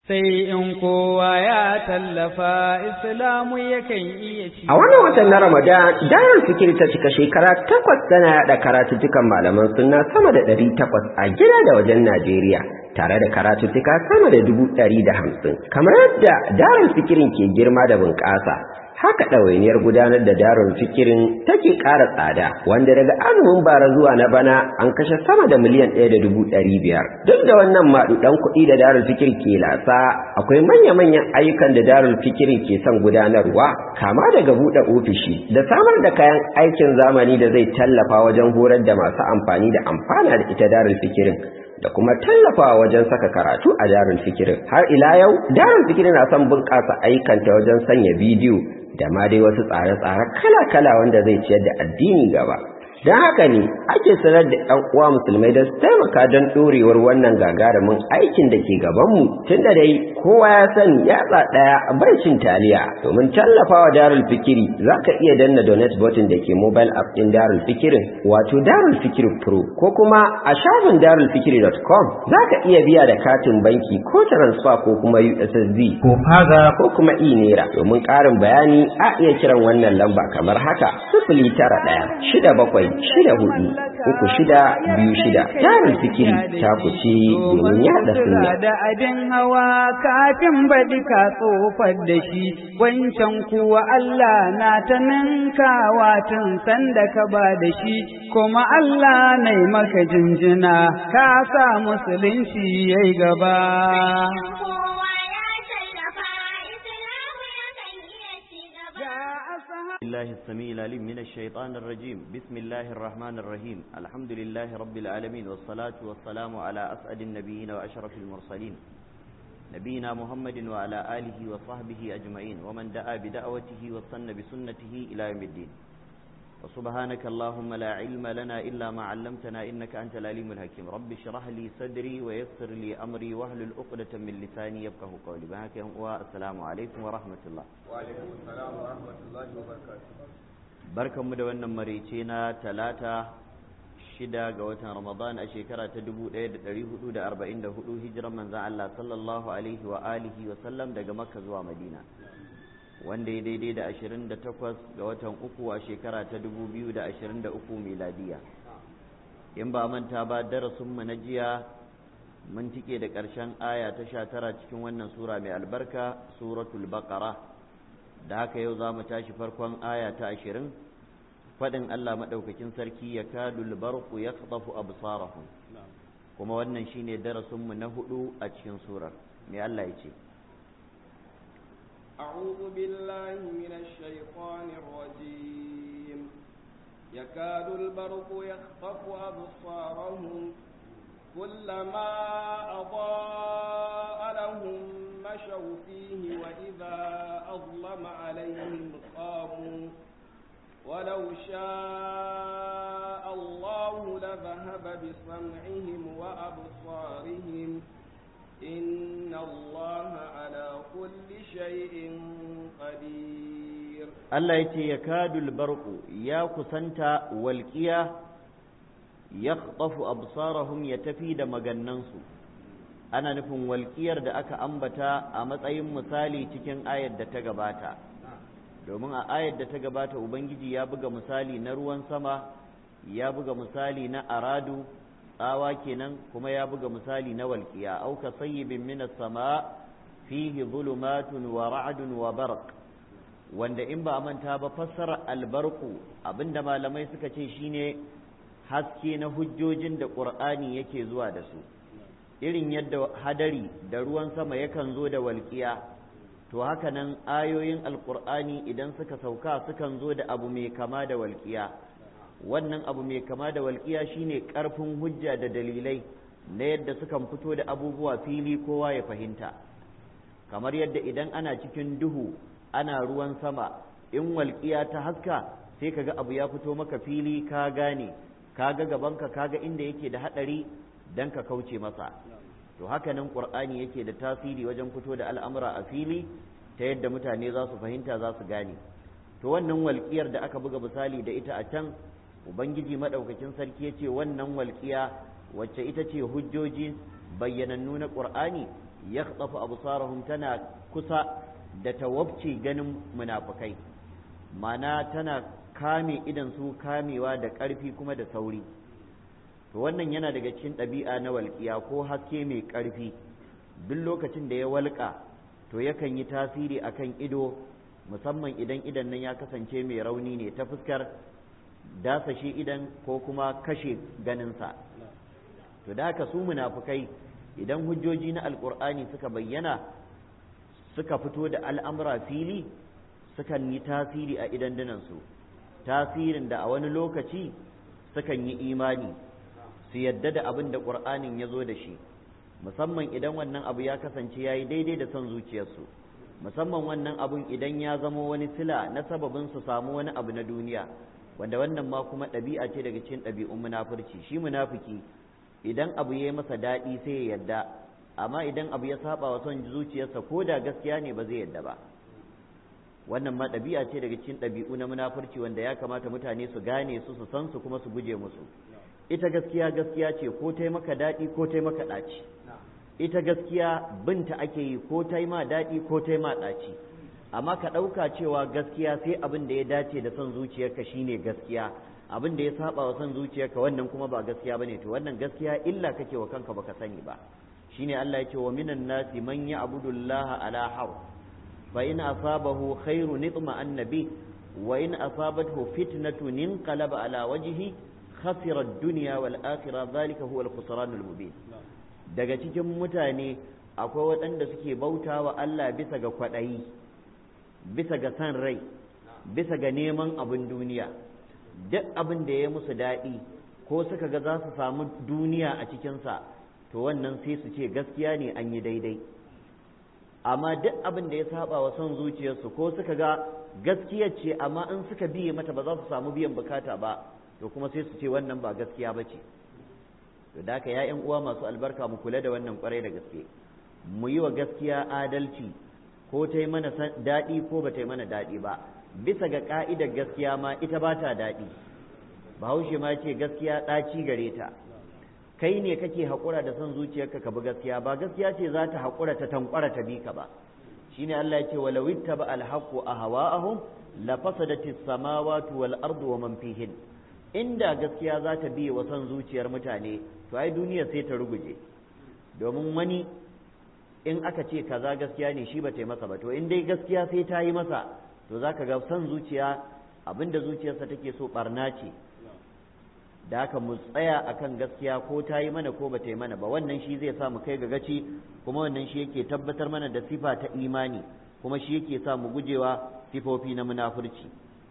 sai in kowa ya tallafa islamu yakan iya ci. A wannan watan na Ramadan, Darul Fikir ta cika shekara takwas tana yaɗa karatuttukan malaman sunna sama da ɗari takwas a gida da wajen Najeriya. Tare da karatuttuka sama da dubu ɗari da hamsin. Kamar yadda Darul Fikirin ke girma da bunƙasa, haka ɗawainiyar gudanar da darul fikirin take ƙara tsada wanda daga azumin bara zuwa na bana an kashe sama da miliyan ɗaya da dubu ɗari biyar duk da wannan maɗuɗan kuɗi da darul fikir ke lasa akwai manya-manyan ayyukan da darul fikirin ke son gudanarwa kama daga buɗe ofishi da samar da kayan aikin zamani da zai tallafa wajen horar da masu amfani da amfana da ita darul fikirin da kuma tallafawa wajen saka karatu a darul fikirin har ila yau darul fikirin na son bunƙasa ayyukanta wajen sanya bidiyo da ma dai wasu tsare-tsare kala-kala wanda zai ciyar da addini gaba don haka ne ake sanar da ɗan uwa musulmai da su taimaka don ɗorewar wannan gagarumin aikin da ke gabanmu tun da dai kowa ya sani yatsa ɗaya bai cin taliya domin tallafawa darul fikiri za ka iya danna donate button da ke mobile app ɗin darul fikirin wato darul fikiri pro ko kuma a shafin darulfikiri.com za ka iya biya da katin banki ko transfer ko kuma ussd ko faga ko kuma e-naira domin ƙarin bayani a iya kiran wannan lamba kamar haka sifili tara ɗaya shida bakwai shida hudu uku shida biyu shida tarin fikiri ta kuce domin yada sunna da abin hawa kafin baɗi ka tsofar da shi wancan kuwa Allah na ta ninkawa tun sanda ka ba da shi kuma Allah na maka jinjina ka sa musulunci yayi gaba الله السميع العليم من الشيطان الرجيم بسم الله الرحمن الرحيم الحمد لله رب العالمين والصلاة والسلام على أسعد النبيين وأشرف المرسلين نبينا محمد وعلى آله وصحبه أجمعين ومن دعا بدعوته واستنى بسنته إلى يوم الدين وسبحانك اللهم لا علم لنا إلا ما علمتنا إنك أنت العليم الحكيم رب اشرح لي صدري ويسر لي أمري واحلل عقدة من لساني يفقه قولي بهاك والسلام عليكم ورحمة الله وعليكم السلام ورحمة الله وبركاته barkanmu da wannan marice na talata shida ga watan ramadan a shekara ta 1444 hijiran manzan Allah sallallahu alaihi wa alihi wa sallam daga makka zuwa madina wanda ya daidai da 28 ga watan uku a shekara ta 2023 miladiya in ba manta ba darasinmu na jiya mun tike da ƙarshen aya ta 19 cikin wannan sura mai albarka suratul baqara da haka yau za mu tashi farkon aya ta 20 faɗin Allah maɗaukakin sarki ya kadul barku ya tsafu absarahum kuma wannan shine darasinmu na hudu a cikin surar mai Allah ya ce أعوذ بالله من الشيطان الرجيم يكاد البرق يخطف أبصارهم كلما أضاء لهم مشوا فيه وإذا أظلم عليهم قاموا ولو شاء الله لذهب بسمعهم وأبصارهم إن الله على كل شيء قدير Allah ya ce ya kadul barku ya kusanta walƙiya ya absarahum ya tafi da magannansu ana nufin walƙiyar da aka ambata a matsayin misali cikin ayar da ta gabata domin a ayar da ta gabata ubangiji ya buga misali na ruwan sama ya buga misali na aradu tsawa kenan kuma ya buga misali na walƙiya auka sayyibin minas sama fihi zulumatun wa ra'dun wa barq wanda in ba a manta ba fassara albarku abinda malamai suka ce shine haske na hujjojin da qur'ani yake zuwa da su irin yadda hadari da ruwan sama yakan zo da walƙiya to haka nan ayoyin alqur'ani idan suka sauka sukan zo da abu mai kama da walƙiya wannan abu mai kama da walƙiya shine ƙarfin hujja da dalilai na yadda sukan fito da abubuwa fili kowa ya fahimta kamar yadda idan ana cikin duhu ana ruwan sama in walƙiya ta haska sai kaga abu ya fito maka fili ka gane kaga gabanka kaga inda yake da haɗari dan ka kauce masa to haka nan ƙur'ani yake da tasiri wajen fito da al'amura a fili ta yadda mutane za su fahimta za su gane to wannan walƙiyar da aka buga misali da ita a can ubangiji maɗaukakin sarki ya ce wannan walƙiya wacce ita ce hujjoji bayyanannu na ƙur'ani yakhtafu absarahum tana kusa da tawabci ganin munafukai mana tana kame idan su kamewa da ƙarfi kuma da sauri to wannan yana daga cikin ɗabi'a na walƙiya ko haske mai ƙarfi duk lokacin da ya walƙa to yakan yi tasiri akan ido musamman idan idan nan ya kasance mai rauni ne ta fuskar dasa shi idan ko kuma kashe ganinsa to da haka su munafukai idan hujjoji na alkur'ani suka bayyana suka fito da al'amura fili sukan yi tasiri a idandunansu tasirin da a wani lokaci sukan yi imani su yadda da abin da ƙur'anin ya zo da shi musamman idan wannan abu ya kasance ya yi daidai da son zuciyarsu musamman wannan abun idan ya zamo wani sila na sababin su samu wani abu na duniya wanda wannan ma kuma ɗabi'a ce daga cikin ɗabi'un munafurci shi munafiki idan abu ya yi masa daɗi sai ya yadda amma idan abu ya saba wa son zuciyarsa ko da gaskiya ne ba zai yadda ba wannan ma ɗabi'a ce daga cikin ɗabi'u na munafurci wanda ya kamata mutane su gane su su san su kuma su guje musu ita gaskiya gaskiya ce ko ta maka daɗi ko ta maka ɗaci ita gaskiya binta ake yi ko ta ma daɗi ko ta ma ɗaci amma ka ɗauka cewa gaskiya sai abin da ya dace da son zuciyarka shine gaskiya abin da ya saba wa son zuciyarka wannan kuma ba gaskiya bane to wannan gaskiya illa kake wa kanka baka sani ba shine Allah ya ce wa minan nasi man ya'budu Allah ala harf fa in asabahu khairun nitma annabi wa in asabathu fitnatun inqalaba ala wajhi khasira ad-dunya wal akhirah dhalika huwa al-khusran al-mubin daga cikin mutane akwai waɗanda suke bautawa Allah bisa ga kwaɗayi bisa ga san rai bisa ga neman abin duniya duk abin da ya musu daɗi ko suka ga za su samu duniya a cikinsa to wannan sai su ce gaskiya ne an yi daidai amma duk abin da ya saba wa son zuciyarsu ko suka ga gaskiya ce amma in suka biye mata ba za su samu biyan bukata ba to kuma sai su ce wannan ba gaskiya ba ce to da haka ya uwa masu albarka mu kula da wannan kwarai da gaske mu yi wa gaskiya adalci ko ta yi mana daɗi ko ba ta yi mana daɗi ba bisa ga ƙa'idar gaskiya ma ita ba ta daɗi bahaushe ma ce gaskiya ɗaci gare ta kai ne kake haƙura da son zuciyarka ka bi gaskiya ba gaskiya ce za ta haƙura ta tankwara ta bi ka ba shine Allah ya ce walau ittaba alhaqu ahwa'ahum la fasadati samawati wal ardu wa man fihin inda gaskiya za ta biye wa son zuciyar mutane to ai duniya sai ta ruguje domin wani in aka ce kaza gaskiya ne shi ba ta yi masa ba to in dai gaskiya sai ta yi masa to za ka ga son zuciya abinda zuciyarsa take so barna ce da haka mu tsaya akan gaskiya ko ta yi mana ko ba ta yi mana ba wannan shi zai sa mu kai ga gaci kuma wannan shi yake tabbatar mana da sifa ta imani kuma shi yake sa mu gujewa sifofi na munafurci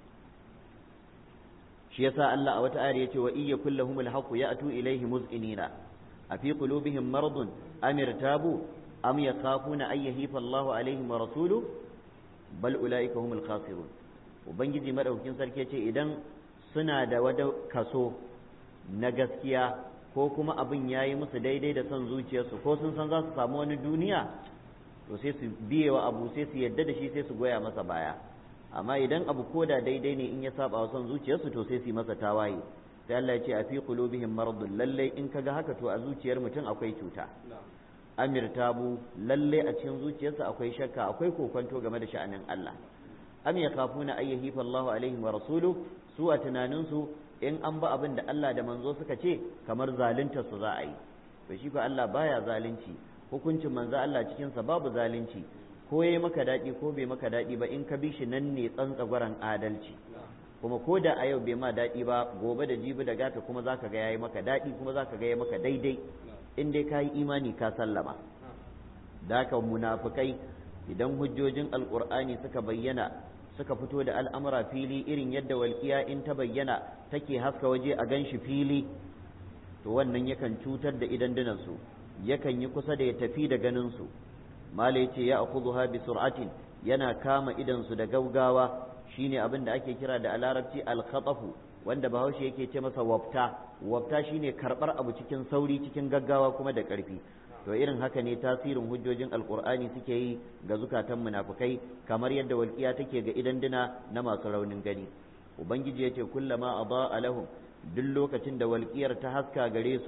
shi yasa Allah a wata ayar yace wa iyya kullahum alhaqu ya'tu ilayhi muz'inina afi qulubihim maradun am irtabu am yakhafuna ay yahifa Allahu alaihim wa rasuluhu bal ulaika humul khasirun ubangiji madaukin sarki yace idan suna da wada kaso na gaskiya ko kuma abin yayi musu daidai da son zuciyarsu ko sun san za su samu wani duniya to sai su biye wa abu sai su yadda da shi sai su goya masa baya amma idan abu koda daidai ne in ya saba wa son zuciyarsu to sai su yi masa tawaye sai Allah ya ce a fi qulubihim maradun lalle in kaga haka to a zuciyar mutum akwai cuta amir tabu lalle a cikin zuciyarsa akwai shakka akwai kokonto game da sha'anin Allah am yakhafuna ay yahifa Allahu alaihim wa rasulu su a tunaninsu in an ba abin da Allah da manzo suka ce kamar zalunta su za a yi to shi ko Allah baya zalunci hukuncin manzo Allah cikin sa babu zalunci ko yayi maka daɗi ko bai maka daɗi ba in ka bi shi nan ne tsantsagwaran adalci kuma ko da a yau bai ma daɗi ba gobe da jibi da gata kuma zaka ga yayi maka daɗi kuma zaka ga yayi maka daidai in dai ka yi imani ka sallama da haka munafukai idan hujjojin alkur'ani suka bayyana suka fito da al'amura fili irin yadda walƙiya in ta bayyana take haska waje a ganshi fili to wannan yakan cutar da idandunansu yakan yi kusa da ya tafi da ganinsu mala ya ce ya akhudhuha bi sur'atin yana kama idansu da gaugawa shine abin da ake kira da a larabci al-khatafu wanda bahaushe yake ce masa wafta wafta shine karbar abu cikin sauri cikin gaggawa kuma da ƙarfi to irin haka ne tasirin hujjojin alkur'ani suke yi ga zukatan munafukai kamar yadda walƙiya take ga idan dina na masu raunin gani ubangiji ya ce kullama adaa lahum duk lokacin da walƙiyar ta haska gare su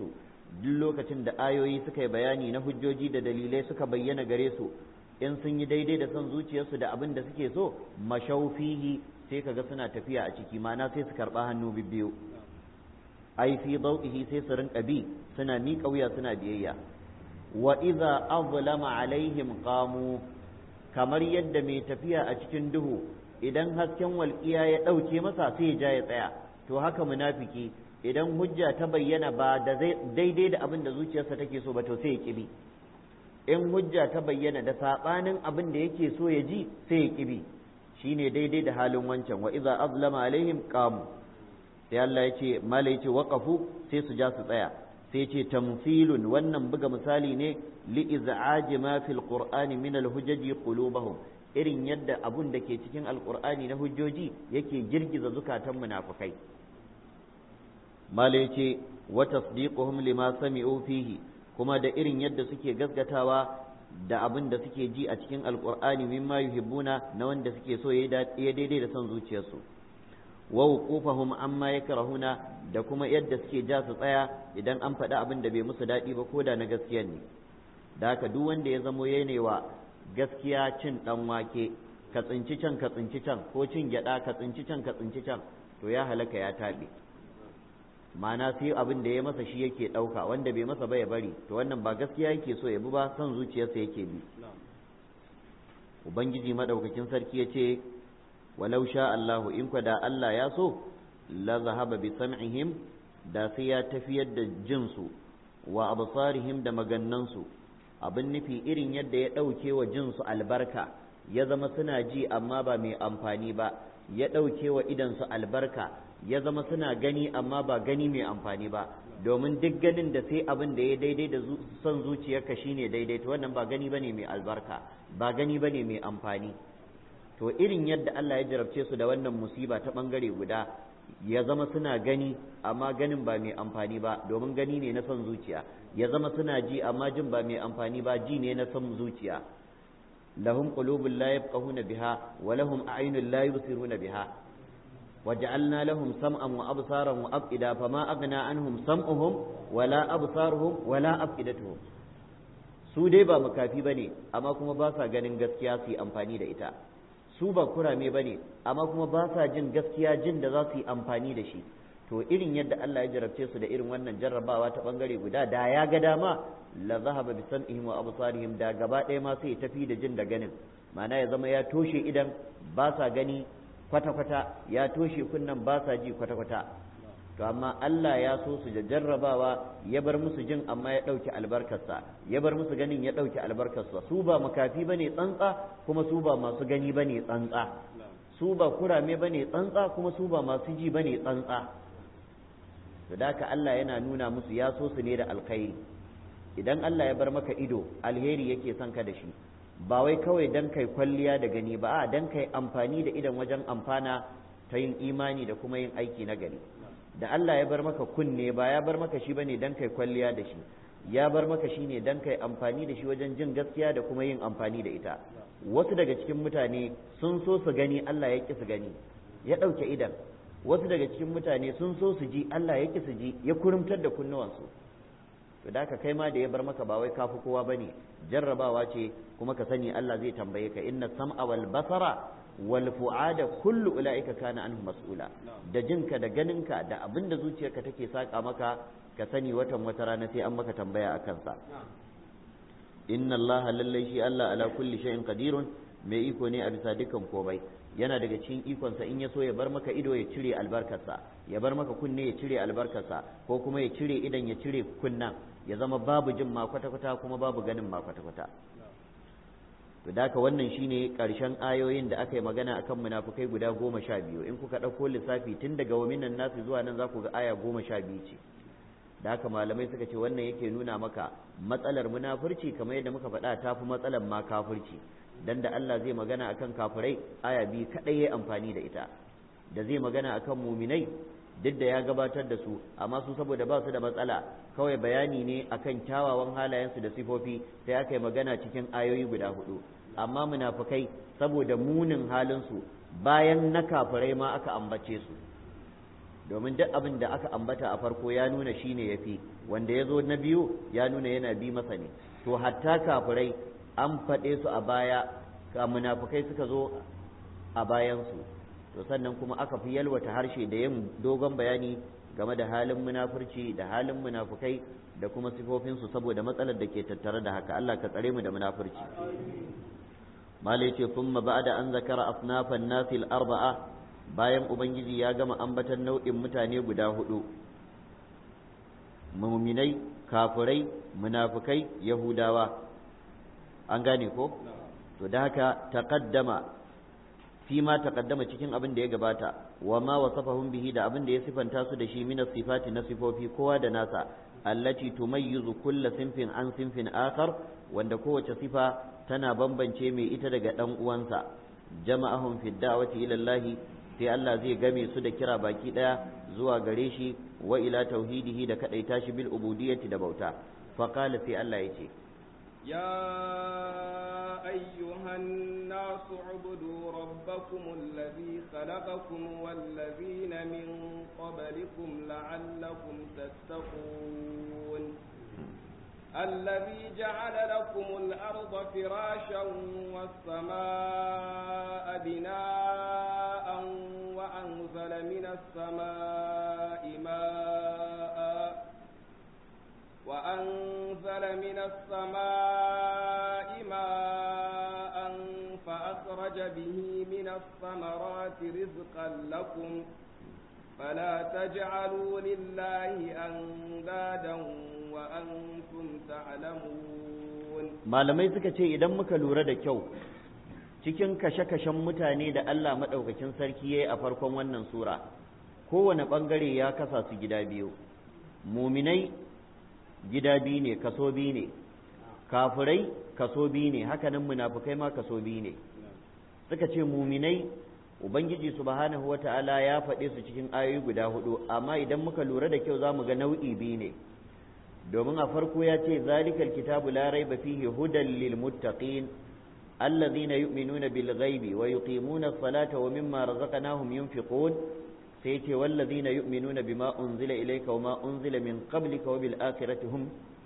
duk lokacin da ayoyi suka yi bayani na hujjoji da dalilai suka bayyana gare su in sun yi daidai da son zuciyarsu da abin da suke so mashaufihi sai kaga suna tafiya a ciki ma'ana sai su karɓa hannu bibbiyu ai fi dau'ihi sai su rinka bi suna miƙa wuya suna biyayya wa idza azlama alaihim qamu kamar yadda mai tafiya a cikin duhu idan hasken walƙiya ya ɗauke masa sai ya ja ya tsaya to haka munafiki idan hujja ta bayyana ba da daidai da abin da zuciyarsa take so ba to sai ya kibi in hujja ta bayyana da saɓanin abin da yake so ya ji sai ya kibi shine daidai da halin wancan wa idza azlama alaihim qamu sai Allah ya ce mala ya ce waqafu sai su ja su tsaya sai ce tamthilun wannan buga misali ne li iz'aji ma fil qur'ani min al hujaji qulubahum irin yadda abun da ke cikin alqur'ani na hujjoji yake girgiza zukatan munafikai mala ya ce wa tasdiquhum lima sami'u fihi kuma da irin yadda suke gaskatawa da abin da suke ji a cikin alqur'ani mimma yuhibbuna na wanda suke so ya daidai da son zuciyarsu wa wuqufahum amma yakrahuna da kuma yadda suke ja su tsaya idan an faɗi abin da bai musu daɗi ba ko da na gaskiya ne da haka duk wanda ya zamo yanewa gaskiya cin ɗan wake ka tsinci can ka tsinci can ko cin gyaɗa ka tsinci can ka tsinci can to ya halaka ya taɓe ma'ana sai abin da ya masa shi yake ɗauka wanda bai masa ba ya bari to wannan ba gaskiya yake so ya bi ba son zuciyarsa yake bi ubangiji madaukakin sarki ya ce walau sha Allahu in da Allah ya so la zahaba bi sam'ihim da sai ya tafiyar da jinsu wa absarihim da magannansu abin nufi irin yadda ya ɗauke wa jinsu albarka ya zama suna ji amma ba mai amfani ba ya ɗauke wa idansu albarka ya zama suna gani amma ba gani mai amfani ba domin duk ganin da sai abin da ya daidai da son zuciyarka shine daidai to wannan ba gani bane mai albarka ba gani bane mai amfani to irin yadda Allah ya jarabce su da wannan musiba ta bangare guda ya zama suna gani amma ganin ba mai amfani ba domin gani ne na son zuciya ya zama suna ji amma jin ba mai amfani ba ji ne na son zuciya lahum qulubun la yafqahuna biha wa lahum a'yunun la yubsiruna biha وجعلنا لهم سمعا وابصارا وافئده فما اغنى عنهم سمعهم ولا ابصارهم ولا افئدتهم su dai ba makafi bane amma kuma ba sa ganin gaskiya su yi amfani da ita su ba kurame bane amma kuma ba sa jin gaskiya jin da za su yi amfani da shi to irin yadda Allah ya jarabce su da irin wannan jarrabawa ta bangare guda da ya ga dama la zahaba bi sam'ihim wa absarihim da gaba ɗaya ma sai ya tafi da jin da ganin ma'ana ya zama ya toshe idan ba sa gani kwata-kwata ya toshe kunnan ba sa ji kwata-kwata to amma Allah ya so su da jarrabawa ya bar musu jin amma ya ɗauki albarkarsa ya bar musu ganin ya ɗauki albarkarsa su ba makafi ba ne tsantsa kuma su ba masu gani ba ne tsantsa su ba kurame ba ne tsantsa kuma su ba masu ji ba ne tsantsa da haka Allah yana nuna musu ya so su ne da alkhairi idan Allah ya bar maka ido alheri yake son ka da shi ba wai kawai dan kai kwalliya da gani ba a dan kai amfani da idan wajen amfana ta yin imani da kuma yin aiki na gari da Allah ya bar maka kunne ba ya bar maka shi bane dan kai kwalliya da shi ya bar maka shi ne dan kai amfani da shi wajen jin gaskiya da kuma yin amfani da ita wasu daga cikin mutane sun so su gani Allah ya ki su gani ya ɗauke idan wasu daga cikin mutane sun so su ji Allah ya ki su ji ya kurumtar da kunnuwansu to da ka kai ma da ya bar maka ba wai kafi kowa bane jarrabawa ce kuma ka sani Allah zai tambaye ka inna sam'a wal basara wal fu'ada kullu ulaika kana anhu mas'ula da jinka da ganinka da abinda zuciyarka take saka maka ka sani watan wata rana sai an maka tambaya a kansa inna Allah lallai shi Allah ala kulli shay'in qadirun mai iko ne a bisa dukkan komai yana daga cikin ikonsa in ya so ya bar maka ido ya cire albarkarsa ya bar maka kunne ya cire albarkarsa ko kuma ya cire idan ya cire kunnan ya zama babu jin ma kwata-kwata kuma babu ganin ma kwata-kwata to da haka wannan shine karshen ayoyin da aka yi magana akan munafukai guda goma sha biyu in kuka ɗauko lissafi tun daga waminan nasu zuwa nan za ku ga aya goma sha biyu ce da haka malamai suka ce wannan yake nuna maka matsalar munafurci kamar yadda muka faɗa ta fi matsalar ma kafurci dan da Allah zai magana akan kafirai aya biyu kaɗai ya amfani da ita da zai magana akan muminai duk da ya gabatar da su amma su saboda ba su da matsala kawai bayani ne akan kyawawan halayensu da sifofi sai aka yi magana cikin ayoyi guda hudu amma munafukai saboda munin halinsu bayan na kafirai ma aka ambace su domin duk abin da aka ambata a farko ya nuna shine yafi wanda ya zo na biyu ya nuna yana bi masa ne to hatta kafirai an faɗe su a baya ka munafukai suka zo a bayansu to sannan kuma aka fi yalwata harshe da yin dogon bayani game da halin munafurci da halin munafukai da kuma sifofinsu saboda matsalar da ke tattare da haka Allah ka tsare mu da munafurci malai ce thumma ba'da an zakara asnafan nasil arba'a bayan ubangiji ya gama ambatan nau'in mutane guda hudu muminai kafirai munafukai yahudawa an gane ko to da haka taqaddama fi ma taqaddama cikin abin da ya gabata wa ma wasafahum bihi da abin da ya sifanta su da shi min sifati na sifofi kowa da nasa allati tumayyizu kulla sinfin an sinfin akhar wanda kowace sifa tana bambance mai ita daga dan uwansa jama'ahum fi da'wati ila Allah sai Allah zai game su da kira baki daya zuwa gare shi wa ila tauhidihi da kadaita shi bil ubudiyyati da bauta fa qala sai Allah yace يا أيها الناس اعبدوا ربكم الذي خلقكم والذين من قبلكم لعلكم تتقون الذي جعل لكم الأرض فراشا والسماء بناء وأنزل من السماء ماء وأنزل من السماء ماء فأخرج به من الثمرات رزقا لكم فلا تجعلوا لله أندادا وأنتم تعلمون malamai suka ce idan muka lura da kyau cikin kashe-kashen mutane da Allah maɗaukakin sarki ya yi a farkon wannan sura kowane ɓangare ya kasa su gida biyu muminai gida biyu ne kaso biyu ne kafirai kaso biyu ne hakanan munafukai ma kaso biyu ne suka ce muminai ubangiji subhanahu wata'ala ya faɗe su cikin ayoyi guda hudu amma idan muka lura da kyau za mu ga nau'i biyu ne domin a farko ya ce zalikal kitabu la raiba fihi hudan lil muttaqin الذين يؤمنون بالغيب ويقيمون الصلاة ومما رزقناهم ينفقون سيتي والذين يؤمنون بما أنزل إليك وما أنزل من قبلك وبالآخرة هم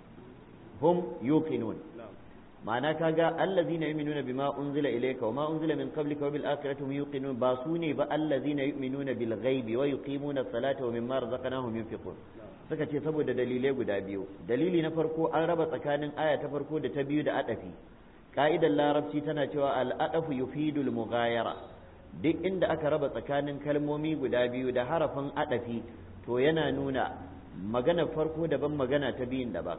هم يوقنون معنى كاغا الذين يؤمنون بما أنزل إليك وما أنزل من قبلك وبالآخرة هم يوقنون باسوني الذين يؤمنون بالغيب ويقيمون الصلاة ومما رزقناهم ينفقون suka ce saboda dalilai guda biyu dalili na farko an raba tsakanin aya ta farko da ta biyu da adafi ka'idar larabci tana cewa al'adafu yufidul mughayara duk inda aka raba tsakanin kalmomi guda biyu da harafin adafi to yana nuna magana farko daban magana ta biyun daban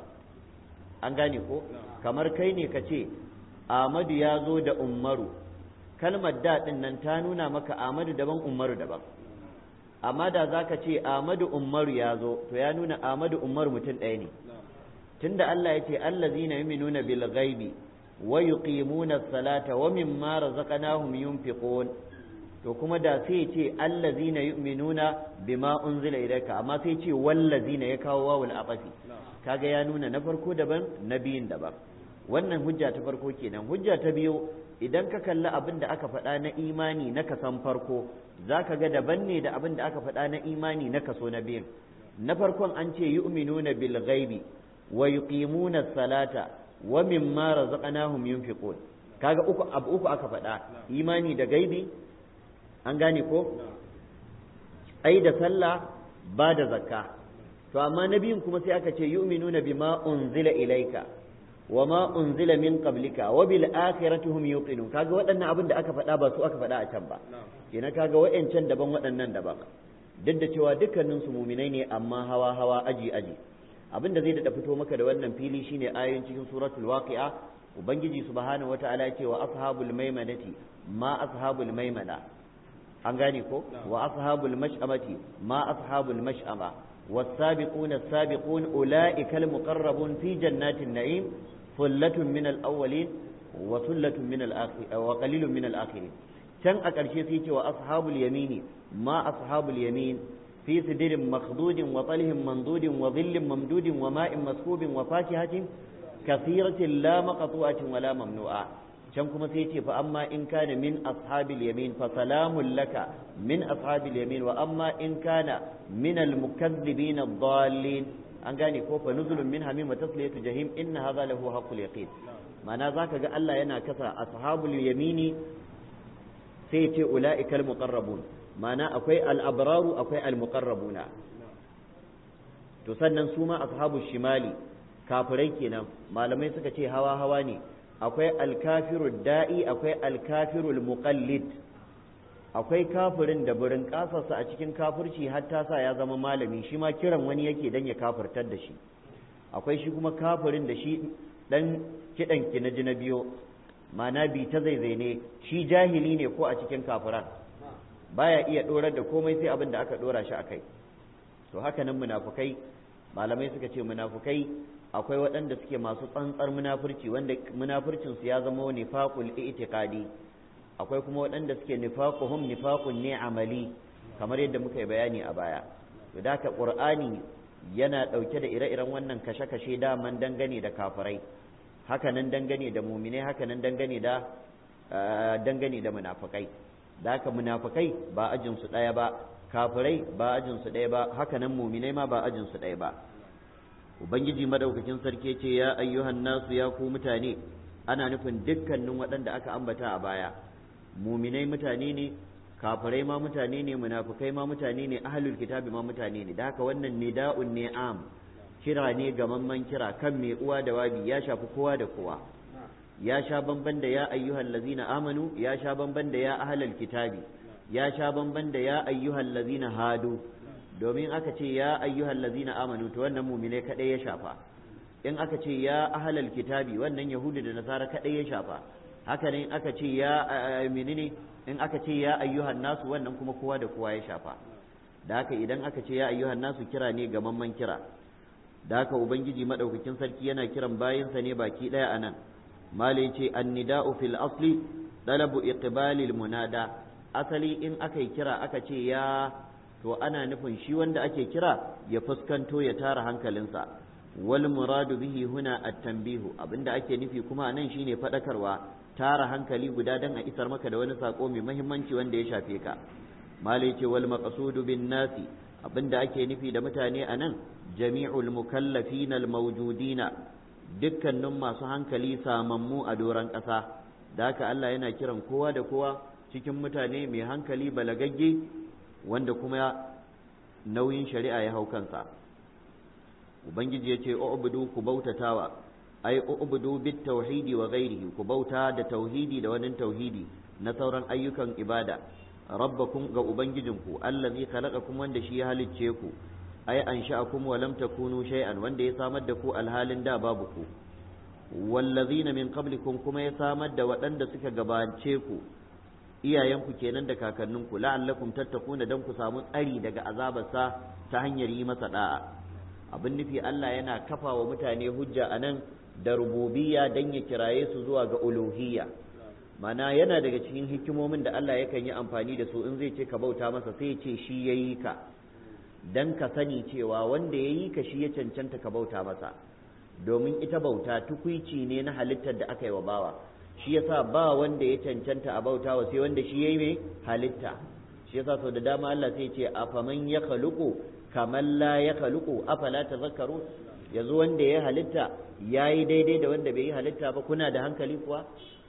an gane ko kamar kai ne ka ce amadu ya zo da ummaru kalmar daɗin nan ta nuna maka amadu daban ummaru daban amma da za ka ce amadu ummaru ya zo to ya nuna amadu ummaru mutum ɗaya ne tunda Allah ya ce allazina yu'minuna bil ghaibi ويقيمون الصلاة ومما رزقناهم ينفقون to kuma da sai ce allazina yu'minuna bima unzila ilayka amma sai ce wallazina ya kawo wawul aqafi kaga ya nuna na farko daban na biyun daban wannan hujja ta farko kenan hujja ta biyu idan ka kalli abin da aka faɗa na imani na kasan farko zaka ga daban ne da abin da aka faɗa na imani na kaso na biyun na farkon an ce yu'minuna bil ghaibi wa yuqimuna salata wa mimma razaqnahum yunfiqun kaga uku abu uku aka faɗa imani da gaibi an gane ko ai da sallah ba da zakka to amma nabiyin kuma sai aka ce yu'minuna bima unzila ilaika wa ma unzila min qablika wa bil akhirati hum yuqinun kaga waɗannan abin da aka faɗa ba su aka faɗa a can ba kenan kaga waɗancan daban waɗannan daban duk da cewa dukkanin su muminai ne amma hawa hawa aji aji abinda zai daɗa fito maka da wannan fili shine ayoyin cikin suratul waqi'a ubangiji subhanahu wata'ala ya ce wa ashabul maimanati ma ashabul maimana an gane ko wa ashabul mash'amati ma ashabul mash'ama والسابقون السابقون أولئك المقربون في جنات النعيم ثلة من الأولين وثلة من الآخرين وقليل من الآخرين كان أكرشي سيتي وأصحاب اليمين ما أصحاب اليمين في سدر مخضود وطله منضود وظل ممدود وماء مسكوب وفاكهة كثيرة لا مقطوعة ولا ممنوعة can kuma sai ce fa amma in kana min ashabil yamin fa salamun laka min ashabil yamin wa amma in kana min al mukazzibin ad-dallin an gane ko fa nuzulun min hamim wa tasliyatu jahim inna hadha lahu haqqul yaqin ma'ana zaka ga Allah yana kasa ashabul yamini sai ce ula'ikal muqarrabun ma'ana akwai al-abraru akwai al-muqarrabuna to sannan su ma ashabul shimali kafirai kenan malamai suka ce hawa hawa ne akwai al-kafiru da'i akwai al-kafiru muqallid akwai kafirin da burin kasarsa a cikin kafirci har ta sa ya zama malami shi ma kiran wani yake dan ya kafirtar da shi akwai shi kuma kafirin da shi dan kidan ki na ji na biyo ma'ana bi ta zaizai ne shi jahili ne ko a cikin kafiran baya iya dorar da komai sai abin da aka dora shi akai to haka nan munafukai malamai suka ce munafukai akwai waɗanda suke masu tsantsar munafurci wanda munafurcin su ya zama nifaqul i'tiqadi akwai kuma waɗanda suke nifaquhum nifaqun ne amali kamar yadda muka yi bayani a baya to da ka qur'ani yana ɗauke da ire-iren wannan kashe-kashe daman dangane da kafirai hakanan dangane da muminai hakanan dangane da dangane da munafikai da haka munafikai ba ajin su ɗaya ba kafirai ba ajin su ɗaya ba hakanan muminai ma ba ajin su ɗaya ba ubangiji madaukakin sarki ce ya ayyuhan nasu ya ku mutane ana nufin dukkanin waɗanda aka ambata a baya muminai mutane ne kafirai ma mutane ne munafukai ma mutane ne ahlul kitabi ma mutane ne da haka wannan nida'un ne am kira ne gamamman kira kan mai uwa da wabi ya shafi kowa da kowa ya sha bamban da ya ayyuhal ladzina amanu ya sha bamban da ya ahlul kitabi ya sha bamban da ya ayyuhal ladzina hadu domin aka ce ya ayyuhal ladzina amanu to wannan mu'mine kadai ya shafa in aka ce ya ahlul kitabi wannan yahudu da nasara kadai ya shafa haka ne aka ce ya menene in aka ce ya ayyuhan nasu wannan kuma kowa da kowa ya shafa da haka idan aka ce ya ayyuhan nasu kira ne gamamman kira da haka ubangiji madaukakin sarki yana kiran bayinsa ne baki daya anan malai ce annida'u fil asli dalabu iqbalil munada asali in aka yi kira aka ce ya to ana nufin shi wanda ake kira ya fuskanto ya tara hankalinsa wal muradu bihi huna at-tanbihu abinda ake nufi kuma nan shine fadakarwa tara hankali guda dan a isar maka da wani sako mai muhimmanci wanda ya shafe ka malai ce wal maqsudu bin nasi abinda ake nufi da mutane anan jami'ul mukallafina al mawjudina dukkanin masu hankali samammu a doron ƙasa da haka Allah yana kiran kowa da kowa cikin mutane mai hankali balagagge wanda kuma nauyin shari'a ya hau kansa ubangiji ya ce u'budu ku bautatawa ai u'budu bit tauhidi wa ghairihi ku bauta da tauhidi da wani tauhidi na sauran ayyukan ibada rabbakum ga ubangijinku allazi khalaqakum wanda shi ya halicce ku ai ansha'akum wa lam takunu shay'an wanda ya samar da ku alhalin da babu ku wallazina min qablikum kuma ya samar da waɗanda suka gabace ku iyayenku kenan da kakanninku la'allakum tattakuna dan ku samu tsari daga azabarsa ta hanyar yi masa da'a abin nufi Allah yana kafa wa mutane hujja anan da rububiyya dan ya kiraye su zuwa ga uluhiyya mana yana daga cikin hikimomin da Allah yakan yi amfani da su in zai ce ka bauta masa sai ya ce shi yayi ka dan ka sani cewa wanda yayi ka shi ya cancanta ka bauta masa domin ita bauta tukuici ne na halittar da aka yi wa bawa shi yasa ba wanda ya cancanta a bautawa sai wanda shi yayi mai halitta shi yasa sau da dama Allah sai ce afaman ya khaluqu kaman la ya khaluqu afala tazakkaru yanzu wanda ya halitta yayi daidai da wanda bai yi halitta ba kuna da hankali kuwa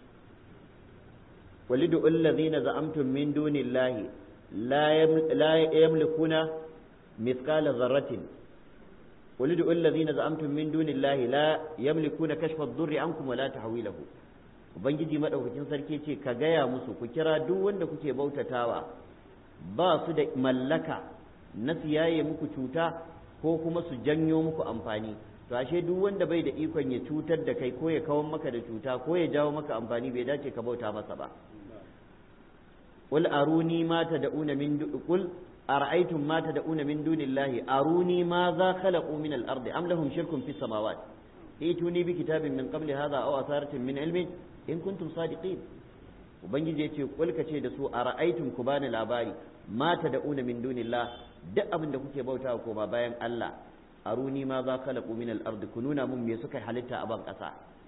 walidu allazina za'amtum min dunillahi la la yamlikuna mithqala dharratin walidu allazina za'amtum min dunillahi la yamlikuna kashfa ad-durri ankum wa la tahwilahu ubangiji madaukakin sarki ce ka gaya musu ku kira duk wanda kuke bautatawa ba su da mallaka na siyaye muku cuta ko kuma su janyo muku amfani to ashe duk wanda bai da ikon ya cutar da kai ko ya kawar maka da cuta ko ya jawo maka amfani bai dace ka bauta masa ba qul aruni ma tad'una min qul ara'aytum ma tad'una min dunillahi aruni ma za khalaqu min al-ardi am lahum shirkun fis samawati ituni bi kitabin min qabli hadha aw asaratin min ilmin in kuntum sadiqin ubangiji yace kul ce da su ara'aytum ku bani labari ma tad'una min dunillah duk abin da kuke bautawa ko ba bayan Allah aruni ma za khalaqu min al-ard ku nuna mun me suka halitta a ban kasa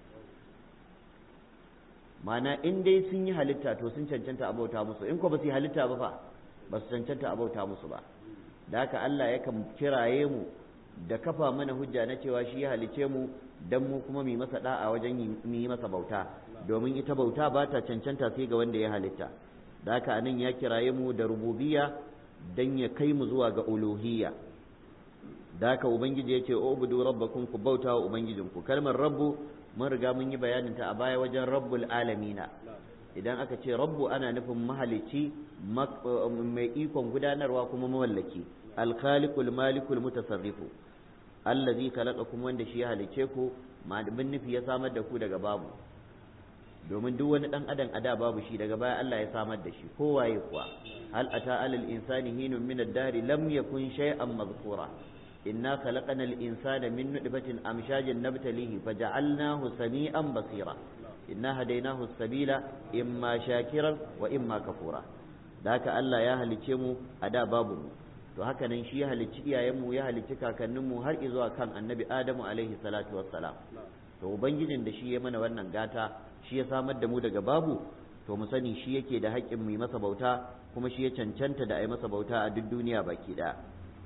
mana in dai sun yi halitta to sun cancanta a bauta musu in ko ba su yi halitta ba fa ba su cancanta a bauta musu ba da haka Allah yakan kiraye mu da kafa mana hujja na cewa shi ya halice mu dan mu kuma mu masa da'a wajen mu yi masa bauta domin ita bauta ba ta cancanta sai ga wanda ya halitta da haka anan ya kiraye mu da rububiyya dan ya kai mu zuwa ga uluhiyya da haka ubangiji ya ce ubudu rabbakum ku bauta wa ubangijinku kalmar rabbu mun riga mun yi bayanin ta a baya wajen rabbul alamina idan aka ce rabbu ana nufin mahalicci mai ikon gudanarwa kuma mawallaki alkhaliqul malikul mutasarrifu allazi khalaqakum wanda shi ya halice ku bin nufi ya samar da ku daga babu domin duk wani dan adam a da babu shi daga baya Allah ya samar da shi kowaye kuwa hal ata alal insani hinun min ad-dari lam yakun shay'an madhkura inna khalaqana al-insana min nutfatin amshajin nabtalihi faja'alnahu sami'an basira inna hadainahu as-sabila imma shakiran wa imma kafura da haka Allah ya halice mu a da babu mu to haka nan shi ya halicci iyayenmu ya halicci kakanninmu har zuwa kan annabi adamu alaihi salatu wassalam to ubangijin da shi ya mana wannan gata shi ya samar da mu daga babu to mu sani shi yake da haƙƙin mu yi masa bauta kuma shi ya cancanta da a yi masa bauta a duk duniya baki ɗaya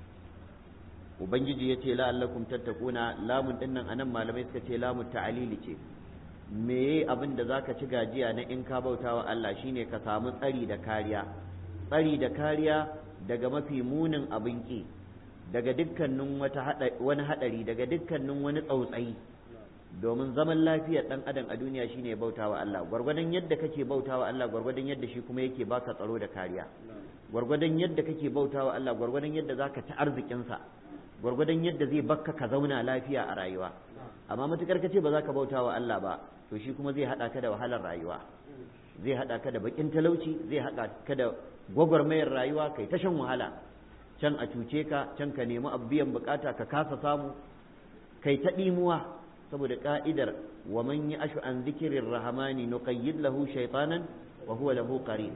ubangiji ya ce la'allakum tattakuna lamun ɗin nan anan malamai suka ce lamun ta'alili ce meye abin da zaka ci gajiya na in ka bauta wa Allah shine ka samu tsari da kariya tsari da kariya daga mafi munin abin ƙi daga dukkanin wani haɗari daga dukkanin wani tsautsayi domin zaman lafiyar ɗan adam a duniya shine bauta wa Allah gwargwadon yadda kake bauta wa Allah gwargwadon yadda shi kuma yake baka tsaro da kariya gwargwadon yadda kake bauta wa Allah gwargwadon yadda zaka ci arzikinsa gwargwadon yadda zai bakka ka zauna lafiya a rayuwa amma matukar kace ba za ka bauta wa Allah ba to shi kuma zai haɗa ka da wahalar rayuwa zai haɗa ka da bakin talauci zai haɗa ka da gwagwarmayar rayuwa kai ta shan wahala can a cuce ka can ka nemi biyan bukata ka kasa samu kai ta ɗimuwa saboda ka'idar wa man yi ashu an zikirin rahamani nuqayyid lahu shaytanan wa huwa lahu qarin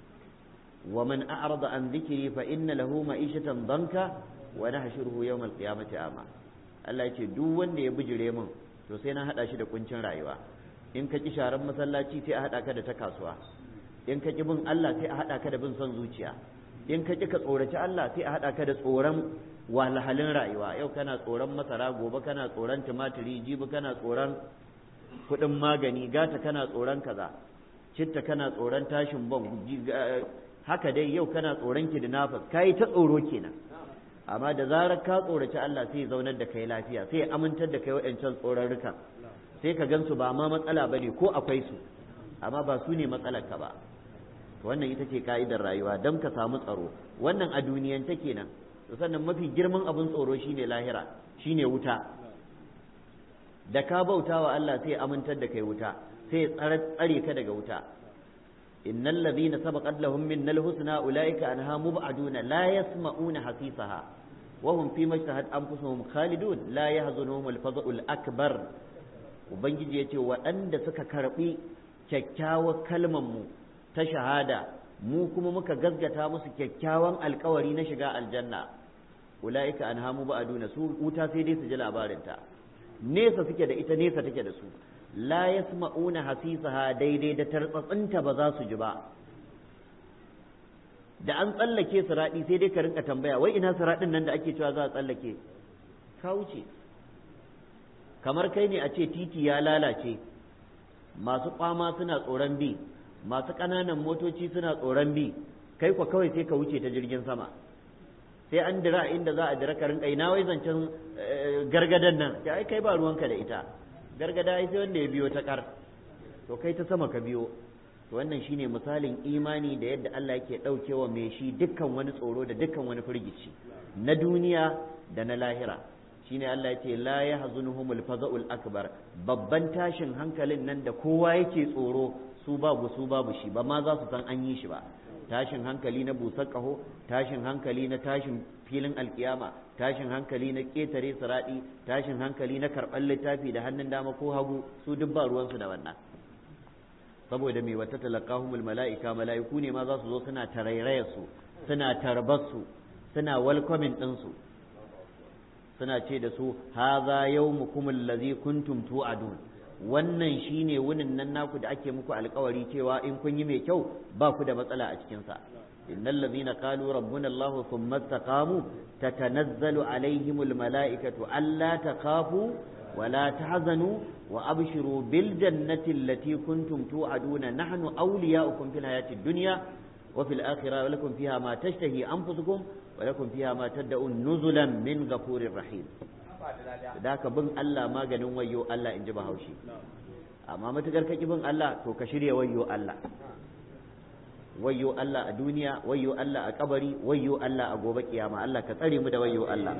wa man a'rada an zikiri fa inna lahu ma'ishatan danka wa nahshuruhu yawm al-qiyamati ama Allah ya ce duk wanda ya bijire min to sai na hada shi da kuncin rayuwa in ka ki sharan masallaci sai a hada ka da ta kasuwa in ka ki bin Allah sai a hada ka da bin son zuciya in ka ki ka tsoraci Allah sai a hada ka da tsoron wahalhalin rayuwa yau kana tsoron masara gobe kana tsoron tumatiri jibi kana tsoron kuɗin magani gata kana tsoron kaza citta kana tsoron tashin bom haka dai yau kana tsoron kidnappers kai ta tsoro kenan amma da zarar ka tsoraci Allah sai zaunar da kai lafiya sai amintar da kai waɗancan tsorarrukan sai ka gansu ba ma matsala bane ko akwai su amma ba su ne matsalar ka ba wannan ita ce ka'idar rayuwa don ka samu tsaro wannan a duniyance kenan sannan mafi girman abin tsoro shine lahira shine wuta da ka bauta wa Allah sai amintar da kai wuta sai tsare ka daga wuta innal ladhina sabaqat lahum minnal husna ulaika anha mub'aduna la yasma'una hasisaha wa hum fi mashtahat anfusuhum khalidun la yahzunuhum al-fadhul akbar ubangiji yace waɗanda suka karbi kyakkyawar kalmar mu ta shahada mu kuma muka gaskata musu kyakkyawan alkawari na shiga aljanna ula'ika an hamu ba aduna su wuta sai dai su ji labarinta nesa suke da ita nesa take da su la yasma'una hasisaha daidai da tartsatsinta ba za su ji ba da an tsallake siraɗi sai dai ka rinka tambaya wai ina siraɗin nan da ake cewa za a tsallake ka wuce kamar kai ne a ce titi ya lalace masu kwama suna tsoron bi masu ƙananan motoci suna tsoron bi kai kwa kawai sai ka wuce ta jirgin sama sai an dira inda za a dira ka rinka ina wai zancen gargadan nan ya ai kai ba ruwanka da ita gargada ai sai wanda ya biyo ta kar to kai ta sama ka biyo to wannan shine misalin imani da yadda Allah yake daukewa mai shi dukkan wani tsoro da dukkan wani firgici na duniya da na lahira shine Allah yace la yahzunuhumul faza'ul akbar babban tashin hankalin nan da kowa yake tsoro su babu su babu shi ba ma za su san an yi shi ba tashin hankali na busar ƙaho tashin hankali na tashin filin alkiyama tashin hankali na ƙetare siraɗi tashin hankali na karɓar littafi da hannun dama ko hagu su duk ba ruwansu da wannan saboda mai wata talakahumul mala'ika mala'iku ne ma za su zo suna tarairayar su suna tarbar su suna welcoming ɗin su suna ce da su haza yawmukum allazi kuntum tu'adun wannan shine wunin nan naku da ake muku alkawari cewa in kun yi mai kyau ba ku da matsala a cikinsa innal ladhina qalu rabbuna allah thumma istaqamu tatanazzalu alaihimul malaikatu alla takhafu ولا تحزنوا وأبشروا بالجنة التي كنتم توعدون نحن أولياؤكم في الحياة الدنيا وفي الآخرة ولكم فيها ما تشتهي أنفسكم ولكم فيها ما تدعون نزلا من غفور رحيم ذاك بن الله ما غنون ويو الله إن جبه هوشي أما ما تقول بن الله تو كشري ويو الله wayyo Allah a duniya wayyo Allah a kabari wayyo Allah a gobe kiyama Allah ka tsare mu da wayyo Allah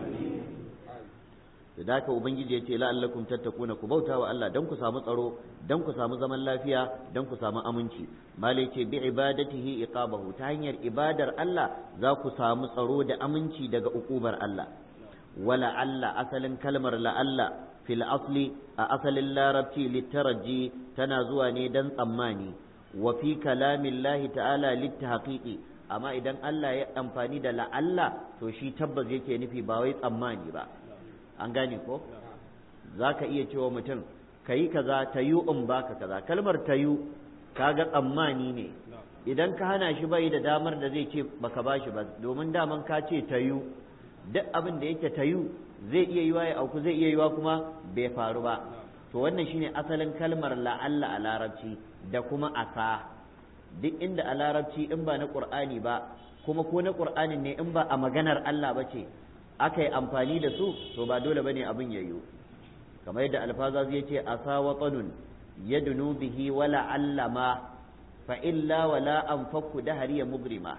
da haka ubangiji ya ce la'allakum tattakuna ku bauta wa Allah dan ku samu tsaro dan ku samu zaman lafiya dan ku samu aminci malai ce bi ibadatihi iqabahu ta hanyar ibadar Allah za ku samu tsaro da aminci daga ukubar Allah wala Allah asalin kalmar la Allah fil asli a asalin larabci littaraji tana zuwa ne dan tsammani wa fi kalamillahi ta'ala littahqiqi amma idan Allah ya amfani da la Allah to shi tabbas yake nufi ba wai tsammani ba an gane ko za ka iya cewa mutum ka yi kaza ta yi in baka kaza kalmar ta yi kaga tsammani ne idan ka hana shi bai da damar da zai ce baka ba shi ba domin daman ka ce ta yi duk abin da yake ta yi zai iya yiwa ya auku zai iya yiwa kuma bai faru ba to wannan shine asalin kalmar la'alla a larabci da kuma asa duk inda a larabci in ba na qur'ani ba kuma ko na qur'anin ne in ba a maganar Allah ba ce aka yi amfani da su to ba dole bane abin yayyo kamar yadda alfaza zai ce asa watanun yadnu bihi wala allama fa illa wala anfaku dahariya mugrima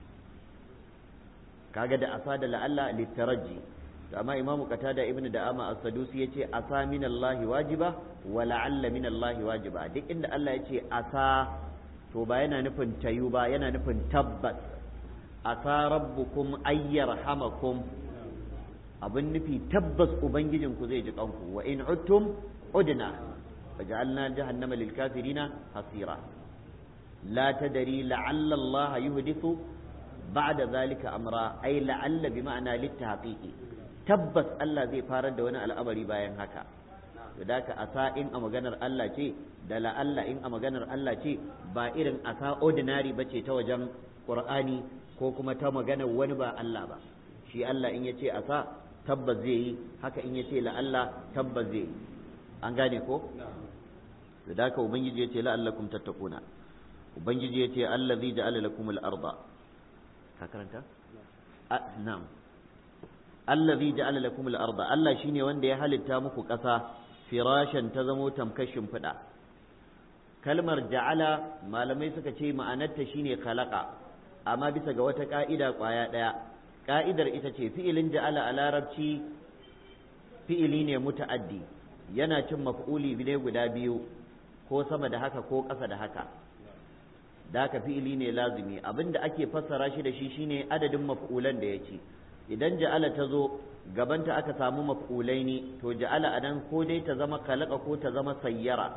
kaga da asa da la'alla litaraji to amma imamu qatada ibnu da'ama as-sadusi yace asa min Allah wajiba wa la'alla min Allah wajiba duk inda Allah yace asa to ba yana nufin tayu ba yana nufin tabbas asa rabbukum ayyarhamakum abin nufi tabbas ubangijinku zai ji kanku wa in uttum udna faj'alna jahannama lil kafirina hasira la tadri la'alla Allah yuhdithu ba'da zalika amra ay la'alla bi ma'ana littahqiqi tabbas Allah zai farar da wani al'amari bayan haka da ka asa in a maganar Allah ce da la'alla in a maganar Allah ce ba irin asa ordinary bace ta wajen Qur'ani ko kuma ta maganar wani ba Allah ba shi Allah in yace asa tabbas zai yi haka in yace la Allah tabbas zai yi an gane ko da haka ubangiji yace la'allakum tattakuna ubangiji yace allazi ja'ala lakum al-arda ka karanta na'am allazi ja'ala lakum al-arda Allah shine wanda ya halitta muku ƙasa firashan ta zamo tamkashin fida kalmar ja'ala malamai suka ce ma'anarta shine khalaqa amma bisa ga wata ka'ida kwaya daya ka'idar ita ce fi'ilin ja'ala a larabci fi'ili ne muta'addi yana cin maf'uli ne guda biyu ko sama da haka ko ƙasa da haka da haka fi'ili ne lazimi abinda ake fassara shi da shi shine adadin maf'ulan da ya ci idan ja'ala ta zo gabanta aka samu maf'ulai ne to ja'ala anan ko dai ta zama kalaka ko ta zama sayyara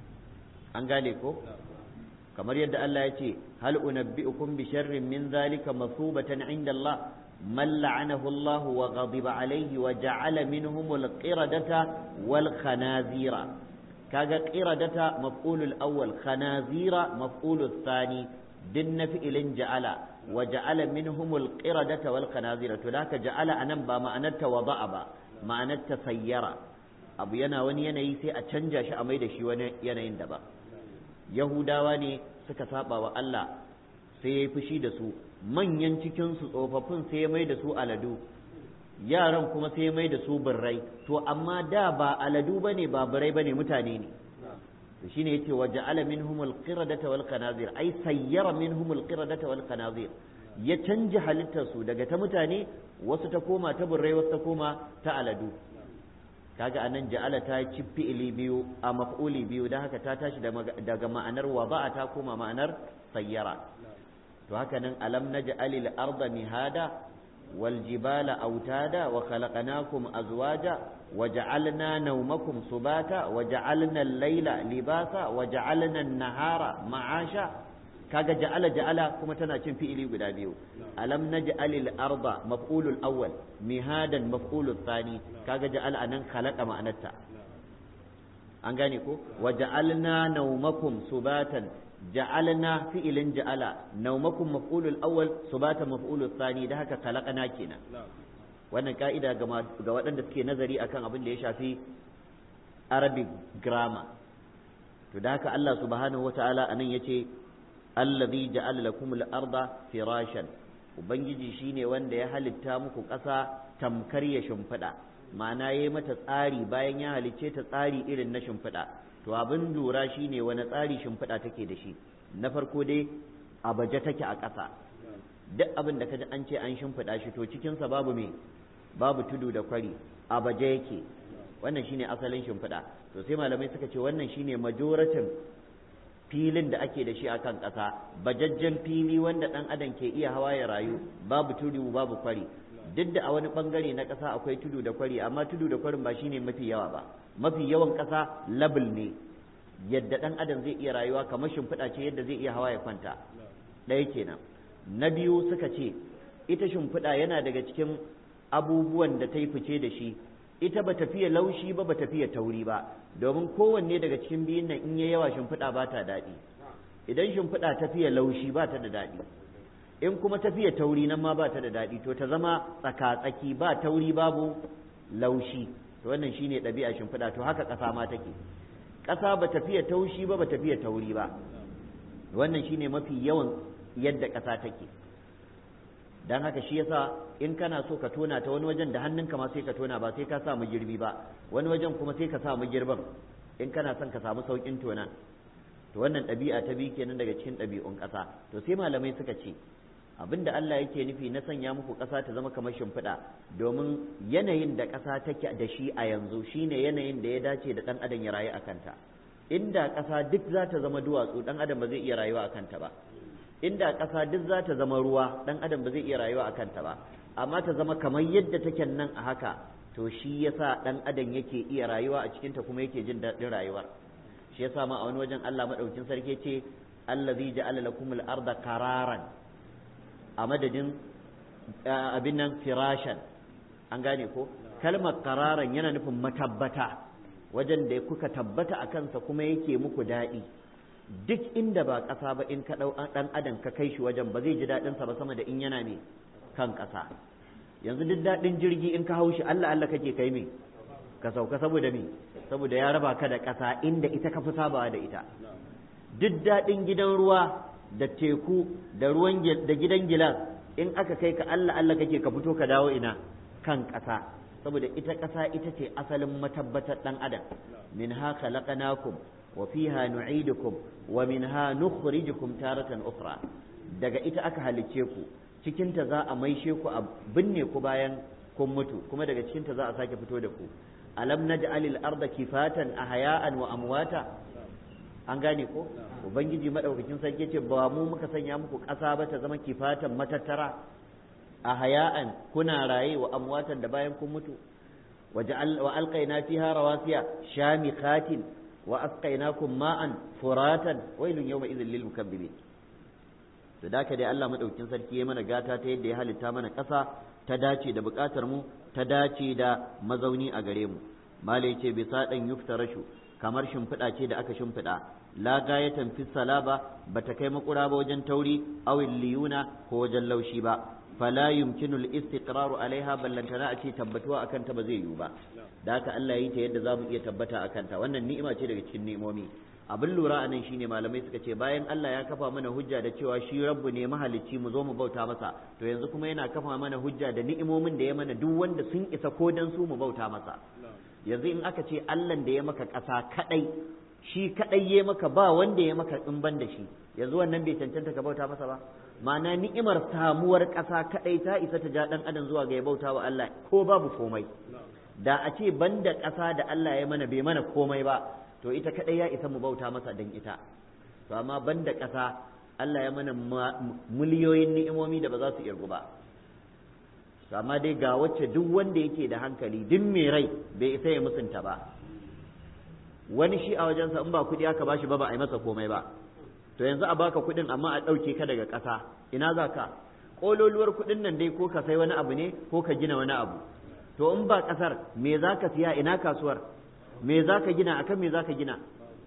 an gane ko kamar yadda Allah ya ce hal unabbi'ukum bi sharrin min zalika masubatan inda Allah من لعنه الله وغضب عليه وجعل منهم القردة والخنازير كاغا قردة مفعول الأول خنازير مفعول الثاني دن فعل جعل وجعل منهم القردة والخنازير تلاك جعل أنا با معنات وضع با معنات سيرا abu yana wani yanayi sai a canja shi a mai da shi wani yanayin daban yahudawa ne suka saba wa Allah sai ya yi fushi da su manyan cikinsu tsofaffin sai ya mai da su aladu yaran kuma sai ya mai da su birrai to amma da ba aladu ba ne ba birrai ba ne mutane ne to shine yace wa ja'ala minhum al-qiradata wal khanazir ai sayyara minhum al-qiradata wal khanazir ya canja halittar su daga ta mutane wasu ta koma ta birrai wasu ta koma ta aladu kaga anan ja'ala ta ci fi'ili biyu a maf'uli biyu da haka ta tashi daga ma'anar wada'a ta koma ma'anar sayyara to haka nan alam naj'alil arda mihada wal jibala autada wa khalaqnakum azwaja wa ja'alna nawmakum subata wa ja'alna al-layla libasa wa ja'alna an-nahara ma'asha kaga ja'ala ja'ala kuma tana cin fi'ili guda biyu alam naj'alil arda maf'ulul awwal mihadan maf'ulul thani kaga ja'ala anan khalaqa ma'anarta an gane ko wa ja'alna naumakum subatan ja'alna fi'ilin ja'ala naumakum maf'ulul awwal subatan maf'ulul thani da haka khalaqana kenan wannan ka'ida ga waɗanda suke nazari akan abin da ya shafi arabic grammar to da haka Allah subhanahu wata'ala anan yace allazi ja'ala lakum al-arda firashan ubangiji shine wanda ya halitta muku ƙasa tamkar ya shimfiɗa ma'ana yayi mata tsari bayan ya halicce ta tsari irin na shimfiɗa to abin lura shine wani tsari shimfiɗa take da shi na farko dai a baje take a ƙasa duk abin da kaji an ce an shimfiɗa shi to cikinsa babu me babu tudu da kwari a baje yake wannan shine asalin shimfiɗa to sai malamai suka ce wannan shine majoratin filin da ake da shi a kan ƙasa bajajjen fili wanda ɗan adam ke iya hawa ya rayu babu tudu babu kwari duk da a wani ɓangare na ƙasa akwai tudu da kwari amma tudu da kwarin ba shine mafi yawa ba mafi yawan ƙasa labul ne yadda ɗan adam zai iya rayuwa kamar shimfiɗa ce yadda zai iya hawa ya kwanta ɗaya kenan na biyu suka ce ita shimfiɗa yana daga cikin abubuwan da ta yi fice da shi ita ba tafiya laushi ba ba tafiya tauri ba domin kowanne daga cikin biyun nan in ya yawa shimfiɗa ba ta daɗi idan shimfiɗa tafiya laushi ba ta da daɗi in kuma tafiya tauri nan ma ba ta da daɗi to ta zama tsaka-tsaki ba tauri babu laushi to wannan shine ɗabi'a shimfiɗa to haka ƙasa ma take ƙasa ba tafiya taushi ba ba tafiya tauri ba wannan shine mafi yawan yadda ƙasa take dan haka shi yasa in kana so ka tona ta wani wajen da hannunka ma sai ka tona ba sai ka sa mu girbi ba wani wajen kuma sai ka sa mu girban in kana son ka samu saukin tona to wannan ɗabi'a ta bi kenan daga cikin ɗabi'un ƙasa to sai malamai suka ce abinda Allah yake nufi na sanya muku ƙasa ta zama kamar shimfiɗa domin yanayin da ƙasa take da shi a yanzu shine yanayin da ya dace da ɗan adam ya rayu a kanta inda ƙasa duk za ta zama duwatsu ɗan adam ba zai iya rayuwa a kanta ba inda ƙasa duk za ta zama ruwa ɗan adam ba zai iya rayuwa a kanta ba amma ta zama kamar yadda take nan a haka to shi yasa ɗan adam yake iya rayuwa a cikinta kuma yake jin daɗin rayuwar shi yasa ma a wani wajen Allah madaukin sarki ce allazi ja'ala lakum al-arda qararan a madadin abin nan firashan an gane ko kalmar qararan yana nufin matabbata wajen da kuka tabbata a kansa kuma yake muku daɗi duk inda ba ƙasa ba in ka ɗau ɗan adam ka kai shi wajen ba zai ji daɗinsa ba sama da in yana ne kan ƙasa yanzu duk daɗin jirgi in ka hau shi Allah Allah kake kai me ka sauka saboda me saboda ya raba ka da ƙasa inda ita ka fi sabawa da ita duk daɗin gidan ruwa da teku da ruwan da gidan gilas in aka kai ka Allah Allah kake ka fito ka dawo ina kan ƙasa saboda ita ƙasa ita ce asalin matabbatar ɗan adam minha khalaqnakum wa fiha nu'idukum wa minha nukhrijukum taratan ukhra daga ita aka halicce ku cikinta za a maishe ku a binne ku bayan kun mutu kuma daga cikinta za a sake fito da ku alam naj'alil arda kifatan ahya'an wa amwata an gane ko ubangiji madaukakin sarki ce ba mu muka sanya muku ƙasa ba ta zama kifatan matattara ahya'an kuna raye wa amwatan da bayan kun mutu wa alqaina fiha rawasiya shamikhatin wa asqainakum ma'an furatan wailun yawma idhil lil mukabbirin to da dai Allah madaukakin sarki ya mana gata ta yadda ya halitta mana ƙasa ta dace da buƙatar mu ta dace da mazauni a gare mu malai ce bisa dan yuftarashu kamar shimfiɗa ce da aka shimfiɗa la gayatan fi salaba bata kai makura ba wajen tauri aw liyuna ko wajen laushi ba fala yumkinu al-istiqraru alaiha ballantana a ce tabbatuwa akan ta ba zai yiwu ba da haka Allah yi ta yadda za mu iya tabbata akan ta wannan ni'ima ce daga cikin ni'imomi abin lura anan shine malamai suka ce bayan Allah ya kafa mana hujja da cewa shi rabbu ne mahalicci mu zo mu bauta masa to yanzu kuma yana kafa mana hujja da ni'imomin da ya mana duk wanda sun isa ko dan su mu bauta masa yanzu in aka ce Allah da ya maka ƙasa kadai shi kadai ya maka ba wanda ya maka in ban da shi yanzu wannan bai cancanta ka bauta masa ba ma'ana ni'imar samuwar ƙasa kadai ta isa ta ja dan adam zuwa ga ya bauta wa Allah ko babu komai da a ce banda ƙasa da Allah ya mana bai mana komai ba to ita kadai ya isa mu bauta masa dan ita to amma banda ƙasa Allah ya mana miliyoyin ni'imomi da ba za su irgu ba to amma dai ga wacce duk wanda yake da hankali duk mai rai bai isa ya musunta ba wani shi a wajensa in ba kuɗi aka bashi ba ba a yi masa komai ba to yanzu a baka kuɗin amma a ɗauke ka daga ƙasa ina za ka ƙololuwar kuɗin nan dai ko ka sai wani abu ne ko ka gina wani abu to in ba ƙasar me za ka siya ina kasuwar me za ka gina akan me za ka gina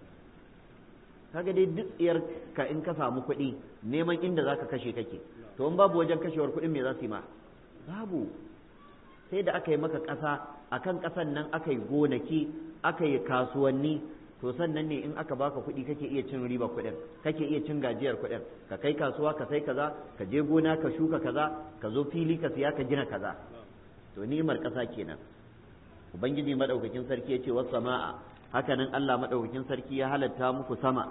kaga dai duk tsiyar ka in ka samu kuɗi neman inda za ka kashe kake to in babu wajen kashewar kuɗin me za su yi ma babu sai da aka yi maka ƙasa akan ƙasan nan aka yi gonaki aka yi kasuwanni to sannan ne in aka baka kuɗi kake iya cin riba kuɗin kake iya cin gajiyar kuɗin ka kai kasuwa ka sai kaza ka je gona ka shuka kaza ka zo fili ka siya ka gina kaza to ni'imar ƙasa kenan ubangiji madaukakin sarki ya ce was sama'a hakanan Allah madaukakin sarki ya halatta muku sama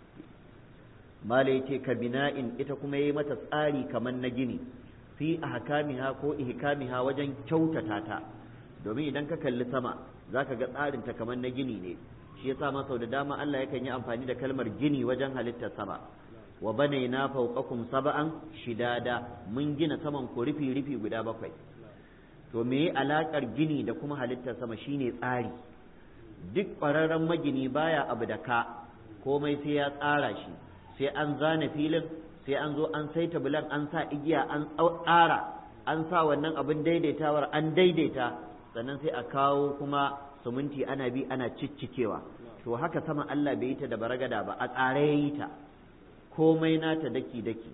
mala yace ka bina'in ita kuma yayi mata tsari kamar na gini fi ahkamiha ko ihkamiha wajen kyautata ta domin idan ka kalli sama zaka ga tsarin ta kamar na gini ne shi yasa ma sau da dama Allah yakan yi amfani da kalmar gini wajen halittar sama wa banaina fawqakum sab'an shidada mun gina saman ku rufi rufi guda bakwai to me alakar gini da kuma halittar sama shine tsari duk ƙwararren magini baya abu da ka komai sai ya tsara shi sai an zana filin sai an zo an saita bulan an sa igiya an tsara an sa wannan abin daidaitawar an daidaita sannan sai a kawo kuma suminti ana bi ana ciccikewa to haka sama Allah bai yi ta da baragada ba a tsare ya yi ta komai nata daki daki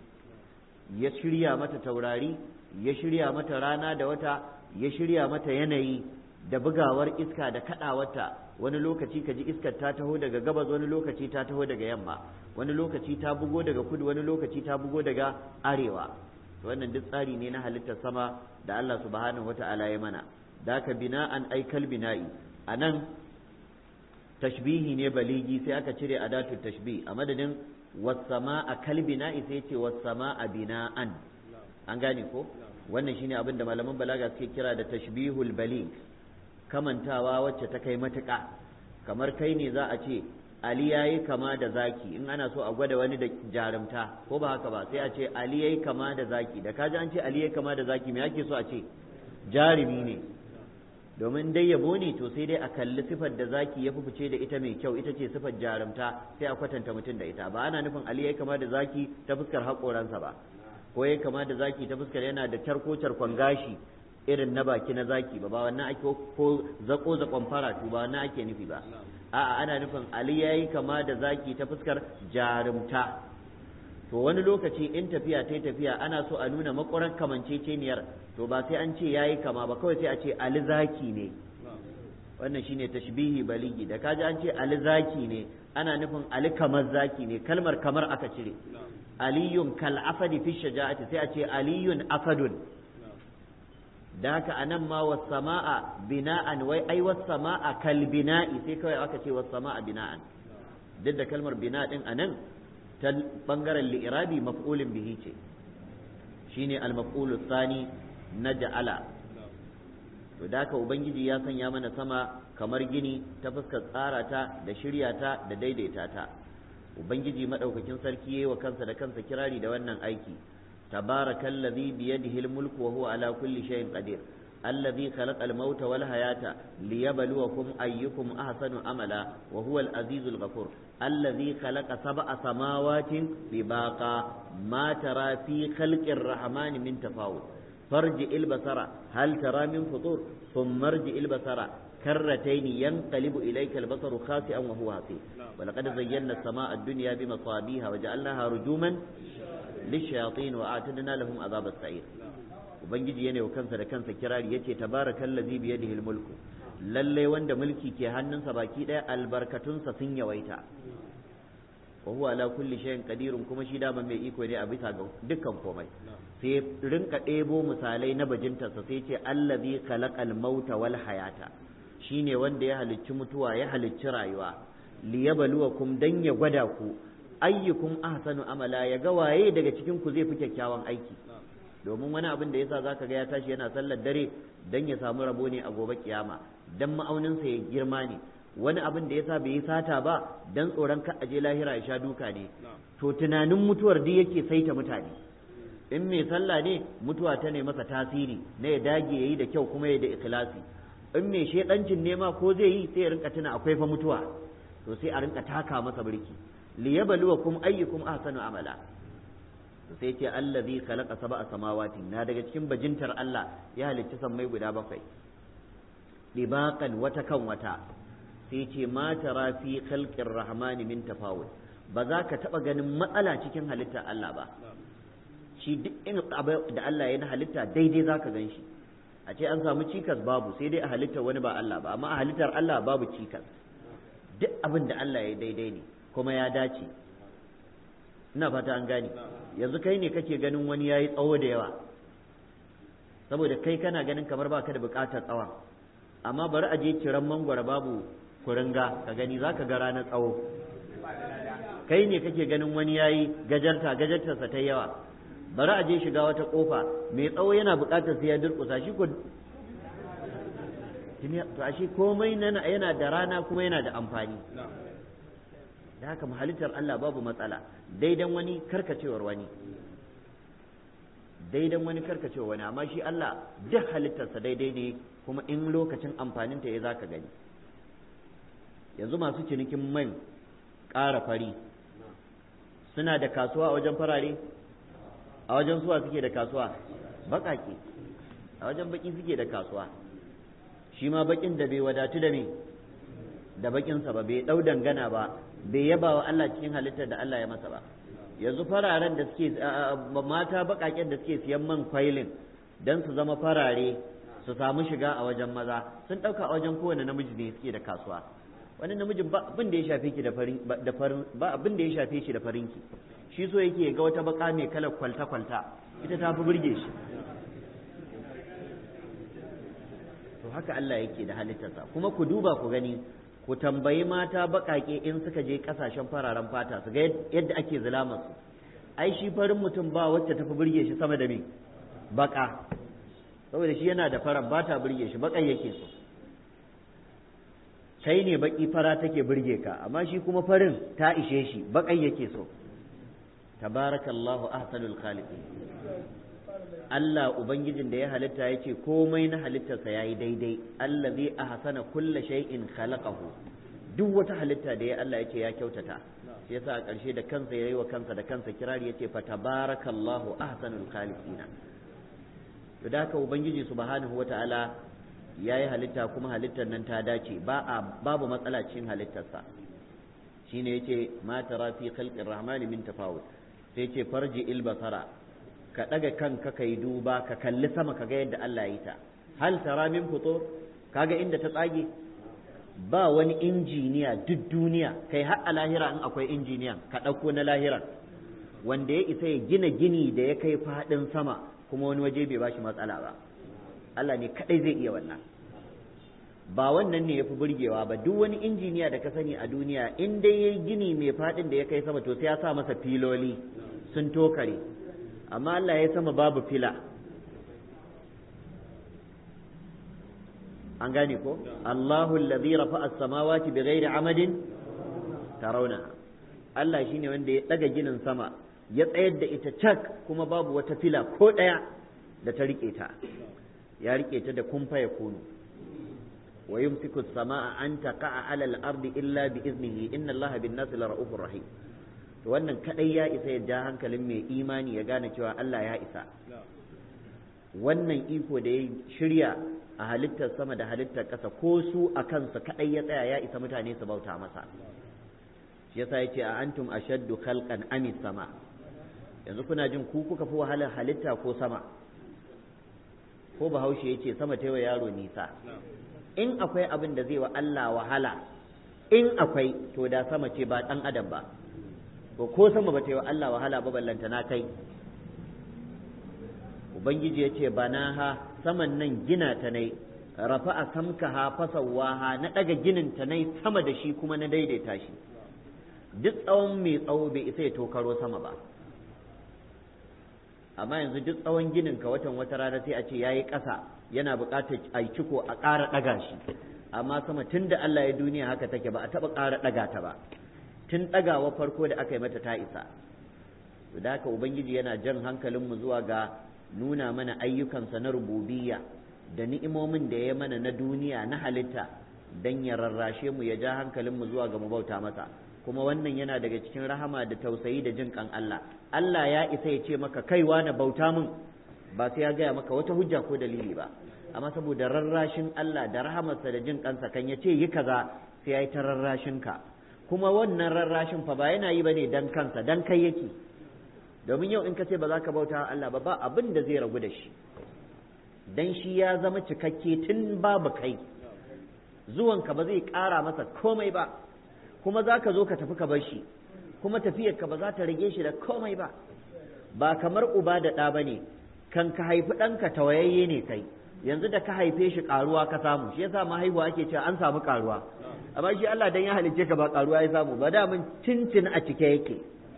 ya shirya mata taurari ya shirya mata rana da wata ya shirya mata yanayi da bugawar iska da kadawarta wani lokaci ka ji iskar ta taho daga gabas wani lokaci ta taho daga yamma wani lokaci ta bugo daga kudu wani lokaci ta bugo daga arewa wannan duk tsari ne na halittar sama da Allah subhanahu wata'ala ya mana da ka bina'an aikal bina'i a nan tashbihi ne baligi sai aka cire adatu tashbih a madadin wasama a kalbina'i sai ce wasama a bina'an an gane ko wannan shine abin da malaman balaga suke kira da tashbihul balig kamantawa wacce ta kai matuƙa kamar kai ne za a ce ali yayi kama da zaki in ana so a gwada wani da jarumta ko ba haka ba sai a ce ali yayi kama da zaki da kaji an ce ali yayi kama da zaki me ake so a ce jarumi ne domin dai yabo ne to sai dai a kalli sifar da zaki ya fice da ita mai kyau ita ce sifar jarumta sai a kwatanta mutum da ita ba ana nufin ali yayi kama da zaki ta fuskar haƙoransa ba ko yayi kama da zaki ta fuskar yana da charko charkon gashi irin na baki na zaki ba ba wannan ake ko zako zakon faratu ba wannan ake nufi ba a'a ana nufin ali yayi kama da zaki ta fuskar jarumta to wani lokaci in tafiya ta tafiya ana so a nuna makwarar kamanceceniyar to ba sai an ce yayi kama ba kawai sai a ce ali zaki ne wannan shine tashbihi baligi da kaji an ce ali zaki ne ana nufin ali kamar zaki ne kalmar kamar aka cire aliyun kal afadi fi shaja'ati sai a ce aliyun afadun da haka anan ma was sama'a bina'an wai ai was sama'a kal bina'i sai kawai aka ce was sama'a bina'an duk da kalmar bina din anan ta bangaren li'irabi maf'ulin bihi ce shine al maf'ulu thani na ja'ala to da haka ubangiji ya sanya mana sama kamar gini ta fuskar tsara ta da shirya ta da daidaita ta ubangiji madaukakin sarki yayi wa kansa da kansa kirari da wannan aiki tabarakallazi biyadihi almulku wa huwa ala kulli shay'in qadir الذي خلق الموت والحياة ليبلوكم أيكم أحسن عملا وهو العزيز الغفور الذي خلق سبع سماوات طباقا ما ترى في خلق الرحمن من تفاوت فارجع البصر هل ترى من فطور ثم ارجع البصر كرتين ينقلب إليك البصر خاسئا وهو حسير ولقد زينا السماء الدنيا بمصابيها وجعلناها رجوما للشياطين وأعتدنا لهم عذاب السعير ubangiji yana wa kansa da kansa kirari yace tabarakallazi biyadihi almulku lalle wanda mulki ke hannunsa baki daya albarkatunsa sun yawaita wa huwa ala kulli shay'in qadirun kuma shi dama mai iko ne a bisa ga dukkan komai sai rinka ɗebo misalai na bajintarsa sai ce allazi khalaqal mauta wal hayata shine wanda ya halicci mutuwa ya halicci rayuwa liyabluwakum dan ya gwada ku ayyukum ahsanu amala ya ga waye daga cikin ku zai fi kyakkyawan aiki domin wani abin da yasa zaka ga ya tashi yana sallar dare dan ya samu rabo ne a gobe kiyama dan ma'auninsa ya girma ne wani abin da yasa bai yi sata ba dan tsoron ka aje lahira ya sha duka ne to tunanin mutuwar duk yake saita mutane in mai sallah ne mutuwa ta ne masa tasiri na ya dage yayi da kyau kuma ya da ikhlasi in mai shedancin nema ko zai yi sai ya rinka tuna akwai fa mutuwa to sai a rinka taka masa birki liyabluwakum ayyukum ahsanu amala sai ce allazi khalaqa sab'a samawati na daga cikin bajintar Allah ya halicci sammai guda bakwai dibaqan wata kan wata sai ce ma tara fi khalqir rahmani min tafawul ba za ka taba ganin matsala cikin halittar Allah ba shi duk in abu da Allah ya na halitta daidai za ka gan shi a ce an samu cikas babu sai dai a halittar wani ba Allah ba amma a halittar Allah babu cikas duk abin da Allah ya daidai ne kuma ya dace ina fata an gane yanzu kai ne kake ganin wani yayi tsawo da yawa saboda kai kana ganin kamar baka da bukatar tsawon amma bari a je ciran mangwara babu kuringa ka gani zaka ga ranar tsawo kai ne kake ganin wani yayi gajarta gajartarsa ta yawa bari a je shiga wata kofa mai tsawo yana bukatar sai ya durkusa shi ko to ashe komai yana da rana kuma yana da amfani da haka halittar Allah babu matsala daidan wani karkacewar wani daidan wani karkacewar wani amma shi Allah duk halittarsa daidai ne kuma in lokacin amfaninta ya zaka gani yanzu masu cinikin man ƙara fari suna da kasuwa a wajen farare a wajen suwa suke da kasuwa baƙaƙe a wajen baƙi suke da kasuwa shi ma baƙin da bai wadatu da me da baƙinsa ba bai ɗau dangana ba bai yaba wa Allah cikin halittar da Allah ya masa ba yanzu fararen da suke mata baƙaƙen da suke siyan man kwailin don su zama farare su samu shiga a wajen maza sun ɗauka a wajen kowane namiji ne suke da kasuwa wani namijin ba abin da ya shafe ki da farin da farin ba abin da ya shafe shi da farinki shi so yake ga wata baka mai kalar kwalta kwalta ita ta fi burge shi to haka Allah yake da halittarsa kuma ku duba ku gani ku tambayi mata baƙaƙe in suka je ƙasashen fararen fata su ga yadda ake zulamar su ai shi farin mutum ba wacce tafi burge shi sama da me baka saboda shi yana da faran ba ta burge shi baƙan yake so kai ne baki fara take burge ka amma shi kuma farin ta ishe shi baƙan yake so tabarakallahu ahsanul khaliqin Allah ubangijin da ya halitta ya ce komai na halittarsa ya yi daidai allazi ahsana kulla shay'in khalaqahu duk wata halitta da ya Allah ya ce ya kyautata shi yasa a ƙarshe da kansa yayi wa kansa da kansa kirari yace fa tabarakallahu ahsanul khaliqina to da haka ubangiji subhanahu wataala yayi halitta kuma halittar nan ta dace ba a babu matsala cikin halittarsa shine yace ma tara fi khalqir rahmani min tafawut sai yace farji il basara ka ɗaga kanka ka yi duba ka kalli sama ka ga yadda Allah ya yi ta hal tara min fito kaga inda ta tsage ba wani injiniya duk duniya kai har a lahira in akwai injiniyan ka ɗauko na lahira wanda ya isa ya gina gini da ya kai faɗin sama kuma wani waje bai bashi matsala ba Allah ne kaɗai zai iya wannan ba wannan ne ya fi burgewa ba duk wani injiniya da ka sani a duniya in dai ya gini mai faɗin da ya kai sama to sai ya sa masa filoli sun tokare amma Allah ya sama babu fila an gane ko Allahu alladhi rafa'a as-samawati bighairi amadin tarawna Allah shine wanda ya daga ginin sama ya tsayar da ita cak kuma babu wata fila ko daya da ta rike ta ya rike ta da kumfa ya kunu wa yumsiku as-samaa an taqa'a 'ala al-ardi illa bi iznihi inna Allaha bin-nasi lara'ufur rahim to wannan kadai ya isa ya ja hankalin mai imani ya gane cewa Allah ya isa wannan iko da ya shirya a halittar sama da halittar ƙasa ko su a kansa kadai ya tsaya ya isa mutane su bauta masa shi yasa yace a antum ashaddu khalqan amis sama yanzu kuna jin ku kuka fi wahalar halitta ko sama ko bahaushe yace sama ta wa yaro nisa in akwai abin da zai wa Allah wahala in akwai to da sama ce ba dan adam ba to ko sama ba ta yi wa Allah wahala ba ballanta na kai ubangiji ya ce bana ha saman nan gina ta nai rafa a samka ha fasawaha na ɗaga ginin ta nai sama da shi kuma na daidaita shi duk tsawon mai tsawo bai isa ya tokaro sama ba amma yanzu duk tsawon ginin ka watan wata rana sai a ce yayi ƙasa yana buƙatar a ciko a ƙara ɗaga shi amma sama tun da Allah ya duniya haka take ba a taɓa ƙara ɗaga ta ba tun ɗagawa farko da aka yi mata ta isa da haka ubangiji yana jan hankalinmu zuwa ga nuna mana ayyukansa na rububiyya da ni'imomin da ya mana na duniya na halitta don ya rarrashe mu ya ja hankalinmu zuwa ga mu bauta masa kuma wannan yana daga cikin rahama da tausayi da jin kan Allah Allah ya isa ya ce maka kaiwa na bauta min ba sai ya gaya maka wata hujja ko dalili ba amma saboda rarrashin Allah da rahamarsa da jin kansa kan ya ce yi kaza sai sai ya yi ta rarrashin ka kuma wannan rarrashin fa ba yana yi bane dan kansa dan kai yake domin yau in ka ce ba za ka bauta Allah ba ba abin da zai ragu da shi dan shi ya zama cikakke tun babu kai zuwanka ba zai ƙara masa komai ba kuma za ka zo ka tafi ka bar shi kuma tafiyarka ba za ta rage shi da komai ba ba kamar uba da ɗa ba ne kan ka haifi ɗanka tawayayye ne kai yanzu da ka haife shi ƙaruwa ka samu shi yasa mahaihuwa ake cewa an samu ƙaruwa amma shi Allah dan ya halicce ka ba ƙaruwa ya samu ba da mun tintin a cike yake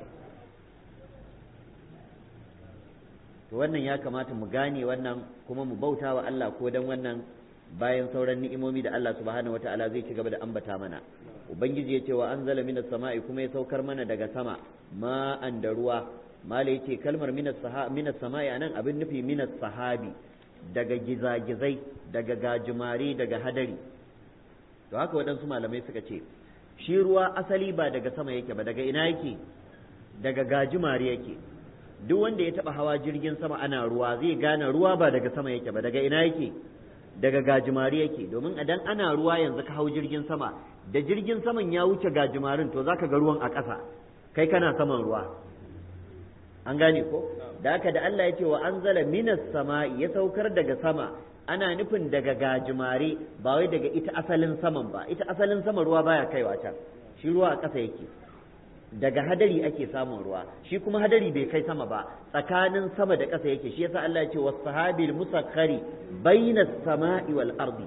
to wannan ya kamata mu gane wannan kuma mu bauta wa Allah ko dan wannan bayan sauran ni'imomi da Allah subhanahu wataala zai ci gaba da ambata mana ubangiji ya ce wa anzala minas sama'i kuma ya saukar mana daga sama ma'an da ruwa mala yace kalmar minas minas sama'i anan abin nufi minas sahabi daga gizagizai daga gajimare daga hadari to haka waɗansu malamai suka ce shi ruwa asali ba daga sama yake ba daga ina yake daga gajimare yake duk wanda ya taba hawa jirgin sama ana ruwa zai gane ruwa ba daga sama yake ba daga ina yake daga gajimare yake domin idan ana ruwa yanzu ka hau jirgin sama da jirgin saman ya wuce gajimarin to zaka ga ruwan a ƙasa kai kana saman ruwa an gane ko da haka da Allah ya ce wa anzala minas sama'i ya saukar daga sama ana nufin daga gajimare ba wai daga ita asalin saman ba ita asalin sama ruwa baya kaiwa can shi ruwa a ƙasa yake daga hadari ake samun ruwa shi kuma hadari bai kai sama ba tsakanin sama da ƙasa yake shi yasa Allah ya ce was sahabil musakhari bainas sama'i wal ardi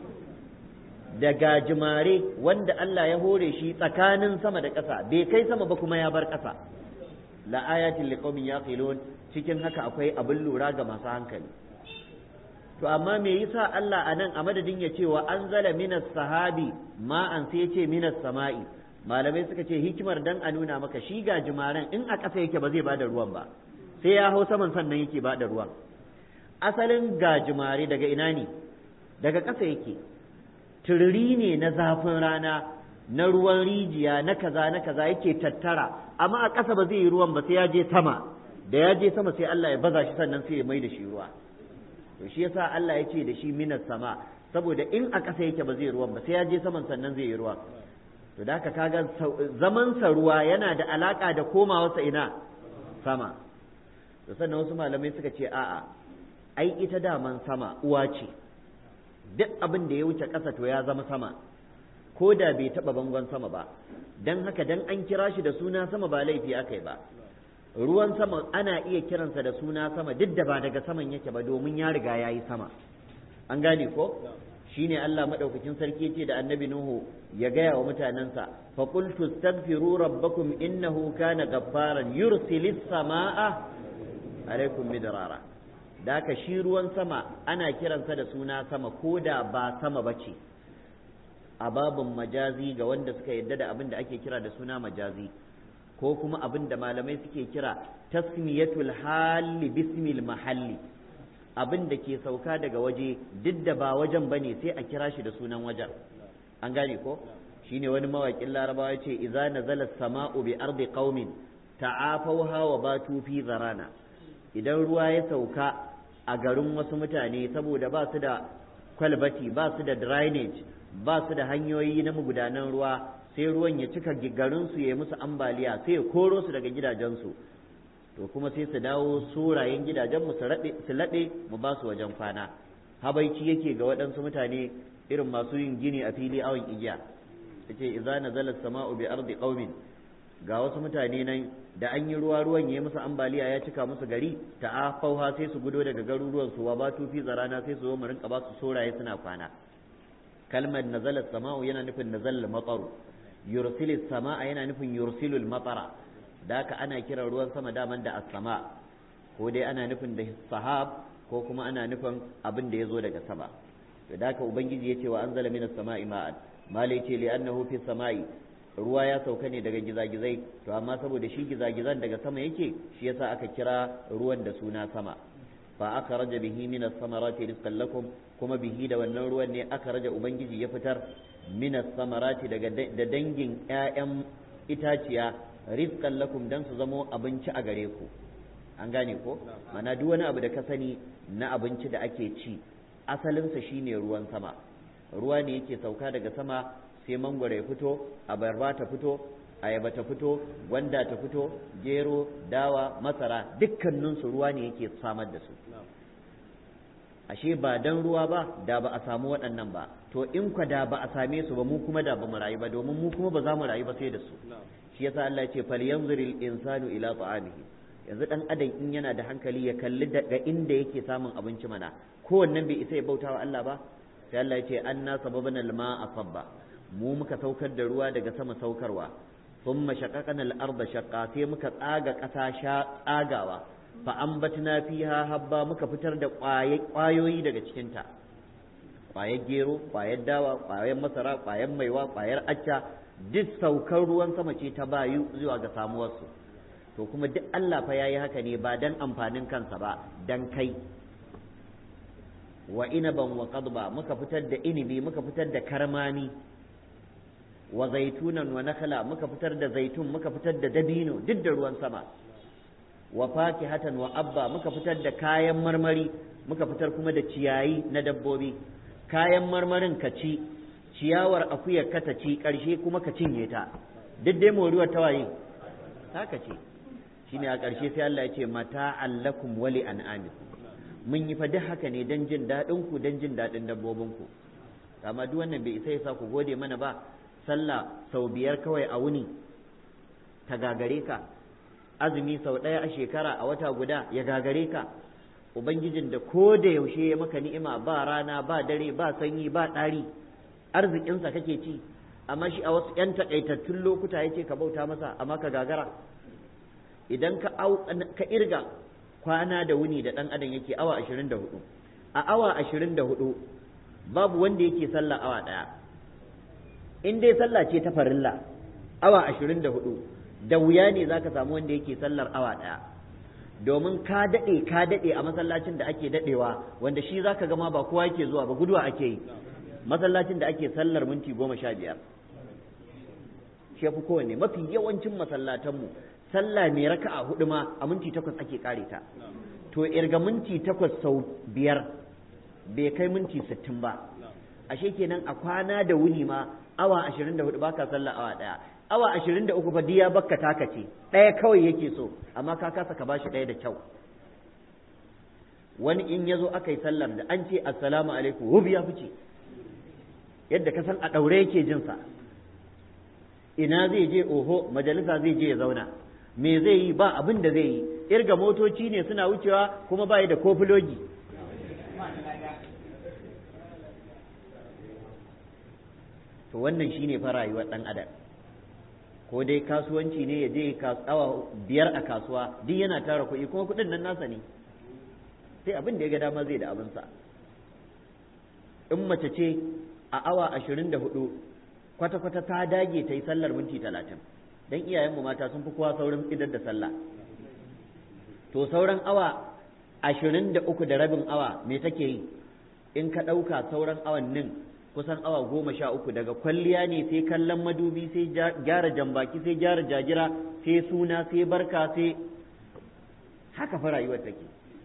da gajimare wanda Allah ya hore shi tsakanin sama da ƙasa bai kai sama ba kuma ya bar ƙasa la ayatin liqaumin yaqilun cikin haka akwai abin lura ga masu hankali to amma me yasa Allah anan a madadin ya ce wa anzala minas sahabi ma an sai ya ce minas sama'i malamai suka ce hikimar dan a nuna maka shi gajimaren in a ƙasa yake ba zai bada ruwan ba sai ya hau saman sannan yake bada ruwan asalin gajimare daga ina ne daga ƙasa yake tururi ne na zafin rana na ruwan rijiya na kaza na kaza yake tattara amma a ƙasa ba zai yi ruwan ba sai ya je sama da ya je sama sai Allah ya baza shi sannan sai ya mai da shi ruwa to shi yasa Allah ya ce da shi minas sama saboda in a ƙasa yake ba zai ruwan ba sai ya je saman sannan zai yi ruwan to da haka kaga zaman sa ruwa yana da alaka da komawarsa ina sama to sannan wasu malamai suka ce a'a ai ita daman sama uwa ce duk abin da ya wuce ƙasa to ya zama sama ko da bai taɓa bangon sama ba don haka dan an kira shi da suna sama ba laifi aka yi ba ruwan sama ana iya kiransa da suna sama duk da ba daga saman yake ba domin ya riga ya yi sama an gane ko shine Allah madaukakin sarki ce da annabi Nuhu ya gaya wa mutanensa fa qultu astaghfiru rabbakum innahu kana gaffaran yursilis samaa alaikum midrara da ka shi ruwan sama ana kiransa da suna sama ko da ba sama bace a babin majazi ga wanda suka yadda da abin da ake kira da suna majazi ko kuma abin da malamai suke kira tasmiyatul hali bismil mahalli abin da ke sauka daga waje duk da ba wajen ba ne sai a kira shi da sunan wajen an gane ko shine wani mawaƙin larabawa ce iza nazala sama'u bi ardi qaumin ta'afawha wa batu fi zarana idan ruwa ya sauka a garin wasu mutane saboda ba su da kwalbati ba su da drainage ba su da hanyoyi na magudanan ruwa sai ruwan ya cika garin su ya musu ambaliya sai ya koro su daga gidajensu to kuma sai su dawo surayen gidajenmu su laɗe mu ba su wajen kwana habaici yake ga waɗansu mutane irin masu yin gini a fili awon igiya yace idza nazala sama'u bi ardi qaumin ga wasu mutane nan da an yi ruwa ruwan ya musu ambaliya ya cika musu gari ta'afauha sai su gudo daga garuruwan su wa ba tufi zarana sai su zo mu rinka ba su soraye suna kwana kalmar nazala sama'u yana nufin nazala mataru yursilis sama'a yana nufin yursilul matara da haka ana kiran ruwan sama daman da as-sama ko dai ana nufin da sahab ko kuma ana nufin abin da ya zo daga sama to da haka ubangiji ya ce wa anzala minas sama'i ma'an malai ce li annahu fi sama'i ruwa ya sauka ne daga gizagizai to amma saboda shi gizagizan daga sama yake shi yasa aka kira ruwan da suna sama fa aka raja bihi minas samarati rizqan lakum kuma bihi da wannan ruwan ne aka raja ubangiji ya fitar minas samarati daga da dangin ƴaƴan itaciya rizqan lakum dan su zamo abinci a gare ku an gane ko mana duk wani abu da ka sani na abinci da ake ci asalinsa shine ruwan sama ruwa ne yake sauka daga sama sai mangwaro ya fito abarba ta fito ayaba ta fito gwanda ta fito gero dawa masara dukkaninsu ruwa ne yake samar da su ashe ba dan ruwa ba da ba a samu waɗannan ba to in kwa da ba a same su ba mu kuma da ba mu rayu ba domin mu kuma ba za mu rayu ba sai da su shi yasa Allah ya ce falyanzuril insanu ila ta'amihi yanzu dan adam in yana da hankali ya kalli daga inda yake samun abinci mana kowannen bai isa ya bautawa Allah ba sai Allah ya ce anna sababana al-ma'a sabba mu muka saukar da ruwa daga sama saukarwa thumma shaqaqana al-arda shaqqa sai muka tsaga ƙasa sha tsagawa fa ambatna fiha habba muka fitar da ƙwayoyi daga cikin ta ƙwayar gero ƙwayar dawa ƙwayar masara ƙwayar maiwa ƙwayar acca duk saukar ruwan sama ce ta bayu zuwa ga samuwarsu to kuma duk Allah fa yayi haka ne ba dan amfanin kansa ba dan kai wa inaban wa qadba muka fitar da inibi muka fitar da karmami wa zaitunan wa nakhla muka fitar da zaitun muka fitar da dabino duk da ruwan sama wa fakihatan wa abba muka fitar da kayan marmari muka fitar kuma da ciyayi na dabbobi kayan marmarin ka ci ciyawar akuyar ka ta ci ƙarshe kuma ka cinye ta duk dai moruwar tawaye ta ka ce shine a ƙarshe sai Allah ya ce mata allakum wali an'amikum mun yi fa duk haka ne don jin daɗin ku don jin daɗin dabbobin ku amma duk wannan bai isa yasa ku gode mana ba sallah sau biyar kawai a wuni ta gagare ka azumi sau ɗaya a shekara a wata guda ya gagare ka ubangijin da ko da yaushe ya maka ni'ima ba rana ba dare ba sanyi ba ɗari arzikinsa kake ci amma shi a wasu 'yan takaitattun lokuta ya ce ka bauta masa amma ka gagara idan ka ka irga kwana da wuni da ɗan adam yake awa ashirin da hudu a awa ashirin da hudu babu wanda yake sallah awa ɗaya in dai sallah ce ta farilla awa ashirin da hudu da wuya ne za ka samu wanda yake sallar awa ɗaya domin ka daɗe ka daɗe a masallacin da ake daɗewa wanda shi za ka gama ba kowa yake zuwa ba guduwa ake yi masallacin da ake sallar minti goma sha biyar shi fi kowanne mafi yawancin masallatanmu sallah mai raka'a hudu ma a minti takwas ake kare ta to irga minti takwas sau biyar bai kai minti sittin ba ashe kenan a kwana da wuni ma awa ashirin da hudu baka sallah awa daya awa ashirin da uku fa diya bakka taka ce ɗaya kawai yake so amma ka kasa ka bashi ɗaya da kyau wani in ya zo aka yi sallar da an ce assalamu alaikum hubi ya fice yadda ka san a ɗaure yake jinsa ina zai je oho majalisa zai je ya zauna me zai yi ba abin da zai yi irga motoci ne suna wucewa kuma ba da kofilogi to wannan shine fa rayuwar ɗan adam ko dai kasuwanci ne ya je awa biyar a kasuwa duk yana tara kuɗi kuma kuɗin nan nasa ne sai abin da ya ga dama zai da abinsa in mace ce a awa ashirin da hudu kwata-kwata ta dage ta yi sallar minti talatin don iyayenmu mata sun fi kowa saurin idar da sallah to sauran awa ashirin da uku da rabin awa me take yi in ka ɗauka sauran awannin kusan awa goma sha uku daga kwalliya ne sai kallon madubi sai gyara jambaki sai gyara jagira sai suna sai barka sai haka fa rayuwar take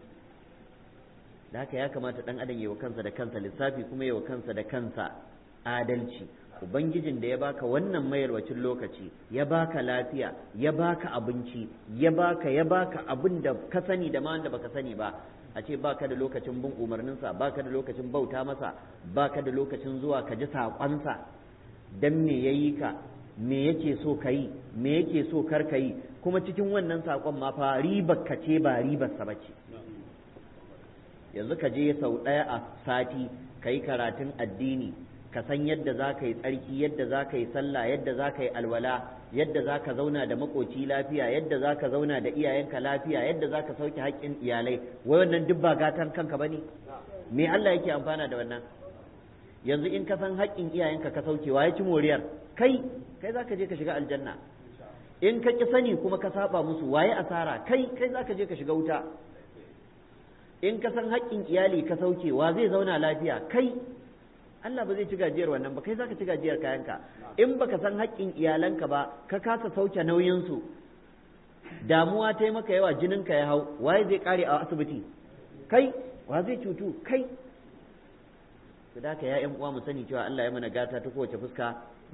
da haka ya kamata ɗan adam yi wa kansa da kansa lissafi kuma yi wa kansa da kansa adalci ubangijin da ya baka wannan mayarwacin lokaci ya baka lafiya ya baka abinci ya baka ya baka abin da ka sani da ma wanda baka sani ba a ce baka da lokacin bin umarninsa baka da lokacin bauta masa baka da lokacin zuwa ka ji saƙonsa dan me ya yi ka me yake so ka yi me yake so kar ka yi kuma cikin wannan saƙon ma fa ribar ka ce ba ribarsa ba ce yanzu ka je sau ɗaya a sati ka yi karatun addini ka san yadda za ka yi tsarki yadda za ka yi sallah yadda za ka yi alwala yadda za ka zauna da makoci lafiya yadda za ka zauna da iyayenka lafiya yadda za ka sauke haƙƙin iyalai wai wannan duk ba gatan kanka ba ne me Allah yake amfana da wannan yanzu in ka san haƙƙin iyayenka ka sauke wa ya ci moriyar kai kai za ka je ka shiga aljanna in ka ƙi sani kuma ka saba musu waye asara kai kai za ka je ka shiga wuta in ka san haƙƙin iyali ka sauke wa zai zauna lafiya kai Allah ba zai ci gajiyar wannan ba kai zaka ci gajiyar kayanka in baka san haƙƙin iyalanka ba ka kasa sauke nauyinsu damuwa ta yi maka yawa jininka ya hau waye zai kare a asibiti kai wa zai cutu kai su da ya uwa mu sani cewa Allah ya mana gata ta kowace fuska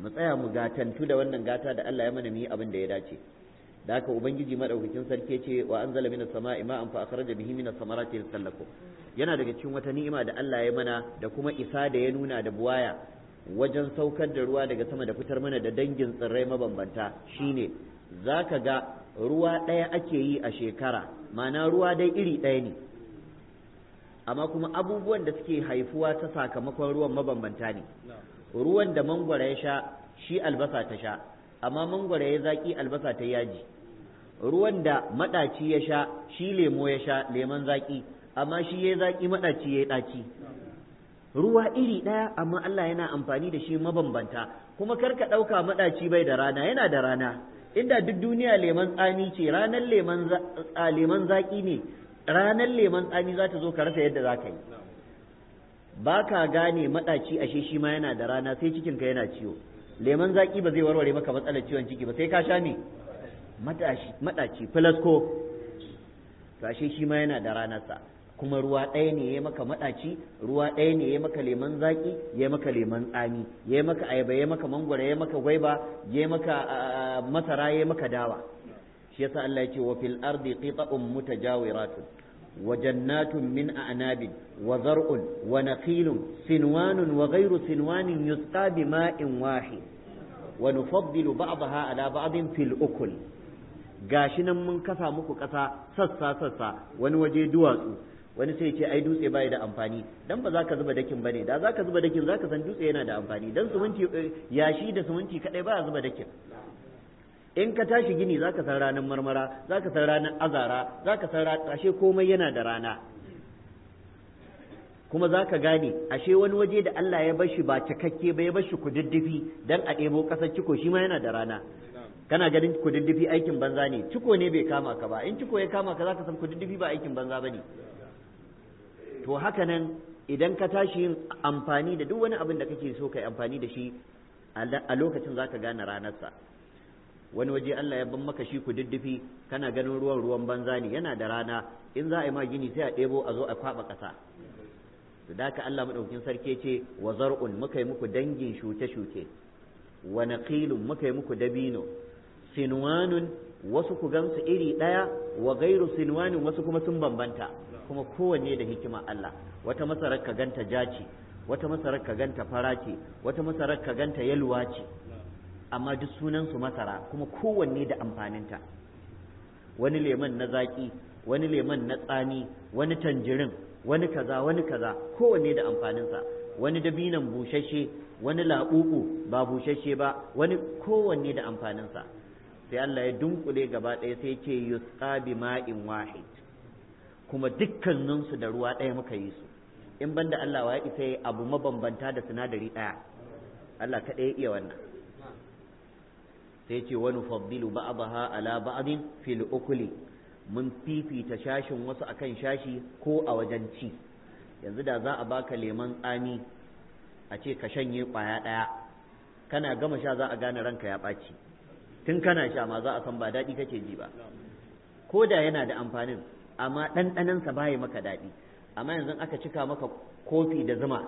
mu tsaya mu gatantu da wannan gata da Allah ya mana mu yi abin da ya dace da haka ubangiji madaukakin sarki ce wa anzala minas sama'i ma'an fa akhraja bihi minas samarati rizqan lakum yana daga cikin wata ni'ima da Allah ya mana da kuma isa da ya nuna da buwaya wajen saukar da ruwa daga sama da fitar mana da dangin tsirrai mabambanta shine zaka ga ruwa ɗaya ake yi a shekara ma'ana ruwa dai iri ɗaya ne amma kuma abubuwan da suke haifuwa ta sakamakon ruwan mabambanta ne ruwan da mangwara ya sha shi albasa ta sha amma mangwara ya zaki albasa ta yaji ruwan da maɗaci ya sha shi lemo ya sha lemon zaki amma shi ya zaki maɗaci ya ɗaci ruwa iri ɗaya amma Allah yana amfani da shi mabambanta kuma kar ka ɗauka maɗaci bai da rana yana da rana inda duk duniya lemon tsami ce ranar lemon zaki ne ranar lemon tsami za ta zo ka rasa yadda za ka yi ba ka gane maɗaci ashe shi ma yana da rana sai cikinka yana ciwo lemon zaƙi ba zai warware maka matsalar ciwon ciki ba sai ka sha me maɗaci filasko to ashe shi ma yana da ranarsa kuma ruwa ɗaya ne ya maka maɗaci ruwa ɗaya ne ya maka lemon zaƙi ya maka lemon tsami ya maka ayaba ya maka mangwara ya maka gwaiba ya maka masara ya maka dawa shi yasa Allah ya ce wa fil ardi qita'un mutajawiratun وجنات من أعناب وزرع ونخيل سنوان وغير سنوان يسقى بماء واحد ونفضل بعضها على بعض في الأكل gashi nan mun kasa muku kasa sassa sassa wani waje duwatsu wani sai ce ai dutse bai da amfani dan ba za ka zuba dakin bane da za ka zuba dakin za ka san dutse yana da amfani dan suminti yashi da suminti kadai ba zuba dakin in ka tashi gini za ka san ranar marmara za ka san ranar azara za ka san ashe komai yana da rana kuma za ka gane ashe wani waje da Allah ya bashi ba cikakke ba ya bashi kududdufi dan a ɗebo ƙasar ciko shi ma yana da rana kana ganin kududdufi aikin banza ne ciko ne bai kama ka ba in ciko ya kama ka za ka san kududdufi ba aikin banza ba ne to haka nan idan ka tashi yin amfani da duk wani abin da kake so ka yi amfani da shi a lokacin za ka gane ranarsa wani waje Allah ya ban maka shi ku diddifi kana ganin ruwan ruwan banza ne yana da rana in za a yi ma gini sai a ɗebo a zo a kwaɓa ƙasa to da haka Allah madaukakin sarki ce wa zar'un muka yi muku dangin shuke-shuke wa naqilun muka yi muku dabino sinwanun wasu ku gansu iri ɗaya wa gairu sinwanin wasu kuma sun bambanta kuma kowanne da hikima Allah wata masarar ka ganta jaci wata masarar ka ganta fara ce wata masarar ka ganta yalwa ce amma duk sunansu masara kuma kowanne da amfaninta wani lemon na zaƙi wani lemon na tsami wani tanjirin wani kaza wani kaza kowanne da amfaninsa wani dabinan bushashe wani laɓuɓu ba bushashe ba wani kowanne da amfaninsa sai Allah ya dunkule gaba ɗaya sai ce yusqa bi ma'in wahid kuma dukkaninsu da ruwa ɗaya muka yi su in banda Allah wa ya isa abu mabambanta da sinadari ɗaya Allah kaɗai ya iya wannan sai ce wani faddilu ba'daha ala ba'din fil ukuli mun fifita shashin wasu akan shashi ko a wajen ci yanzu da za a baka lemon tsami a ce ka shanye kwaya ɗaya kana gama sha za a gane ranka ya ɓaci tun kana sha ma za a san ba daɗi kake ji ba ko da yana da amfanin amma ɗanɗanansa baya maka daɗi amma yanzu aka cika maka kofi da zuma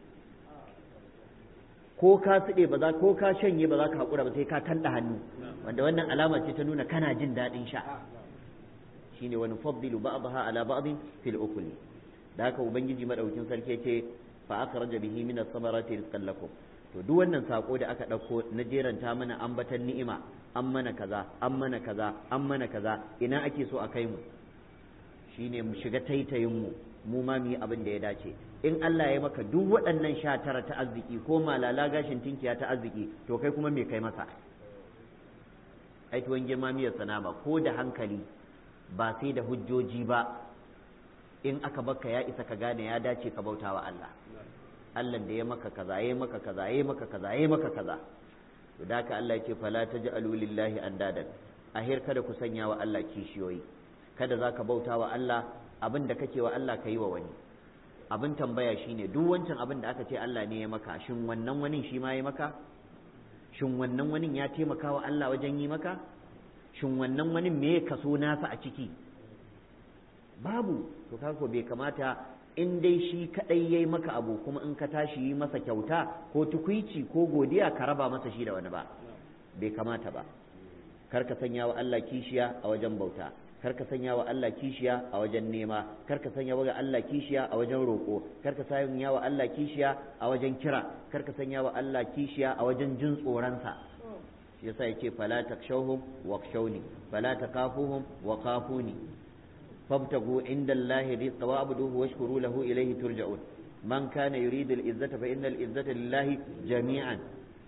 ko ka suɗe ba za ko ka shanye ba za ka haƙura ba sai ka tanɗa hannu wanda wannan alama ce ta nuna kana jin daɗin sha shine wani faddilu ba'daha ala ba'din fil ukuli da haka ubangiji madaukin sarki ce fa akhraja bihi min as-samarati rizqan lakum to duk wannan sako da aka ɗauko na jeranta mana ambatan ni'ima an mana kaza an mana kaza an mana kaza ina ake so a kai mu shine mu shiga taitayin mu mu ma mu yi abin da ya dace in Allah ya maka duk waɗannan sha tara ta arziki ko malala gashin tinkiya ta arziki to kai kuma me kai masa ai tuwon girma miyar sanama ko da hankali ba sai da hujjoji ba in aka baka ya isa ka gane ya dace ka bauta wa Allah Allah da ya maka kaza ya maka kaza ya maka kaza ya maka kaza to da haka Allah ya ce fala taj'alu lillahi andadan ahir kada ku sanya wa Allah kishiyoyi kada zaka bauta wa Allah abin da kake wa Allah ka yi wa wani abin tambaya shine duk wancan abin da aka ce Allah ne ya maka shin wannan wani shi ma ya maka shin wannan wani ya taimaka wa Allah wajen yi maka shin wannan wani me ya kaso nasa a ciki babu to kako bai kamata in dai shi kadai yayi maka abu kuma in ka tashi yi masa kyauta ko tukuici ko godiya ka raba masa shi da wani ba bai kamata ba kar ka sanya wa Allah kishiya a wajen bauta kar ka sanya wa Allah kishiya a wajen nema kar ka sanya wa Allah kishiya a wajen roƙo kar ka sanya wa Allah kishiya a wajen kira kar ka sanya wa Allah kishiya a wajen jin tsoronsa shi yasa yace fala takshawhum wakshawni fala takafuhum wa kafuni fabtagu inda Allah rizqa wa abuduhu washkuru lahu ilayhi turja'un man kana yuridu al-izzata fa innal izzata lillahi jami'an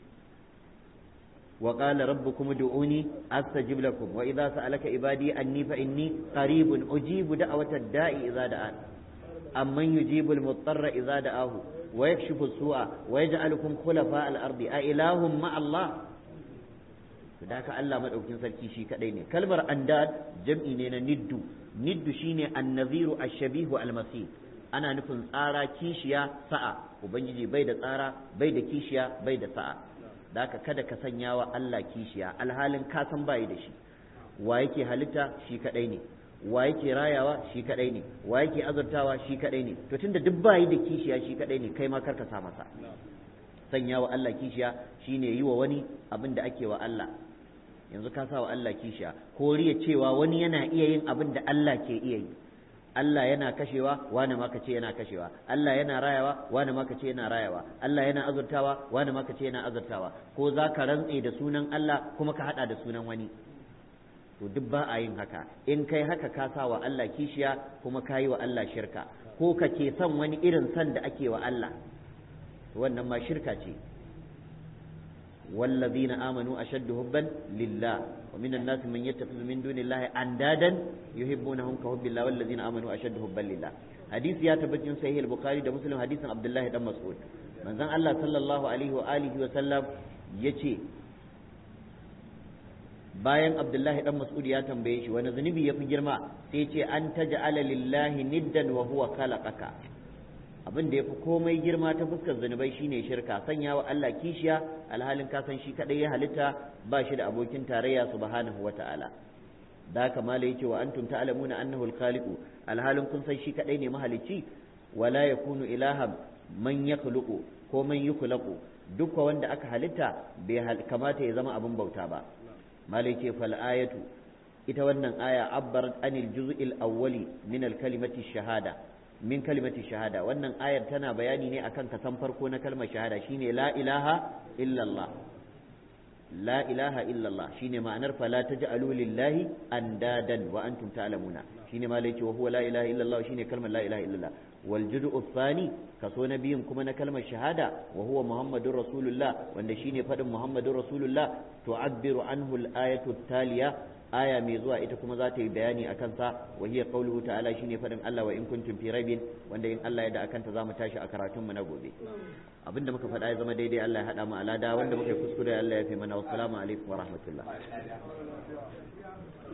وقال ربكم ادعوني استجب لكم واذا سالك عبادي عني فاني قريب اجيب دعوه الداء اذا دعان امن يجيب المضطر اذا دعاه ويكشف السوء ويجعلكم خلفاء الارض أإله مع الله فذاك الله مدaukin sarki shi kadai ne kalmar andad jam'i ne na niddu niddu shine annaziru ash-shabihu al-masih ana nufin tsara kishiya sa'a ubangiji bai da tsara bai da kishiya bai da sa'a da haka kada ka sanya wa Allah kishiya alhalin ka san bayi da shi wa yake halitta shi kadai ne wa yake rayawa shi kadai ne wa yake azurtawa shi kadai ne to tunda duk bayi da kishiya shi kadai ne kai ma karka sa masa sanya wa Allah kishiya shine yi wa wani abin da ake wa Allah yanzu ka sa wa Allah kishiya ko riya cewa wani yana iya yin abin da Allah ke iya yi Allah yana kashewa wani ma ce yana kashewa Allah yana rayawa wani ma ce yana rayawa Allah yana azurtawa wani ma ce yana azurtawa ko za ka rantse da sunan Allah kuma ka hada da sunan wani to duk ba a yin haka in kai haka ka sa wa Allah kishiya kuma ka yi wa Allah shirka ko ka ke son wani irin son da ake wa Allah wannan ma shirka ce والذين آمنوا أشد حبا لله ومن الناس من يتخذ من دون الله أندادا يحبونهم كحب الله والذين آمنوا أشد حبا لله حديث يا تبجن صحيح البخاري ده مسلم حديث عبد الله بن مسعود من زن الله صلى الله عليه وآله وسلم يجي bayan abdullahi dan mas'ud ya tambaye shi wani zunubi ya fi girma sai ce an taj'ala lillahi niddan wa huwa khalaqaka abin da ya fi komai girma ta fuskar zunubai shine shirka sanya wa Allah kishiya alhalin ka san shi kadai ya halitta ba shi da abokin tarayya subhanahu wa ta'ala da haka mala yace wa antum ta'lamuna annahu al-khaliqu alhalin kun san shi kadai ne mahalicci wala yakunu ilahan man yakhluqu ko man yukhlaqu duk wanda aka halitta bai kamata ya zama abin bauta ba mala yace fal ayatu ita wannan aya abbarat anil juz'il awwali min al-kalimati shahada min kalimati shahada wannan ayar tana bayani ne akan kasan farko na kalmar shahada shine la ilaha illallah la ilaha illallah shine ma'anar fala taj'alu lillahi andadan wa antum ta'lamuna shine ma laice wa huwa la ilaha illallah shine kalmar la ilaha illallah wal juz'u thani kaso na biyun kuma na kalmar shahada wa huwa muhammadur rasulullah wanda shine fadin muhammadur rasulullah tu'abbiru anhu al-ayatu taliya aya mai zuwa ita kuma za ta yi bayani a kansa wa hiya qawluhu ta'ala shine fadin Allah wa in kuntum fi raibin wanda in Allah ya da akanta zamu tashi a karatun mu na gobe abinda muka faɗa ya zama daidai Allah ya hada mu alada wanda muka kuskure Allah ya fi mana wassalamu alaikum wa rahmatullah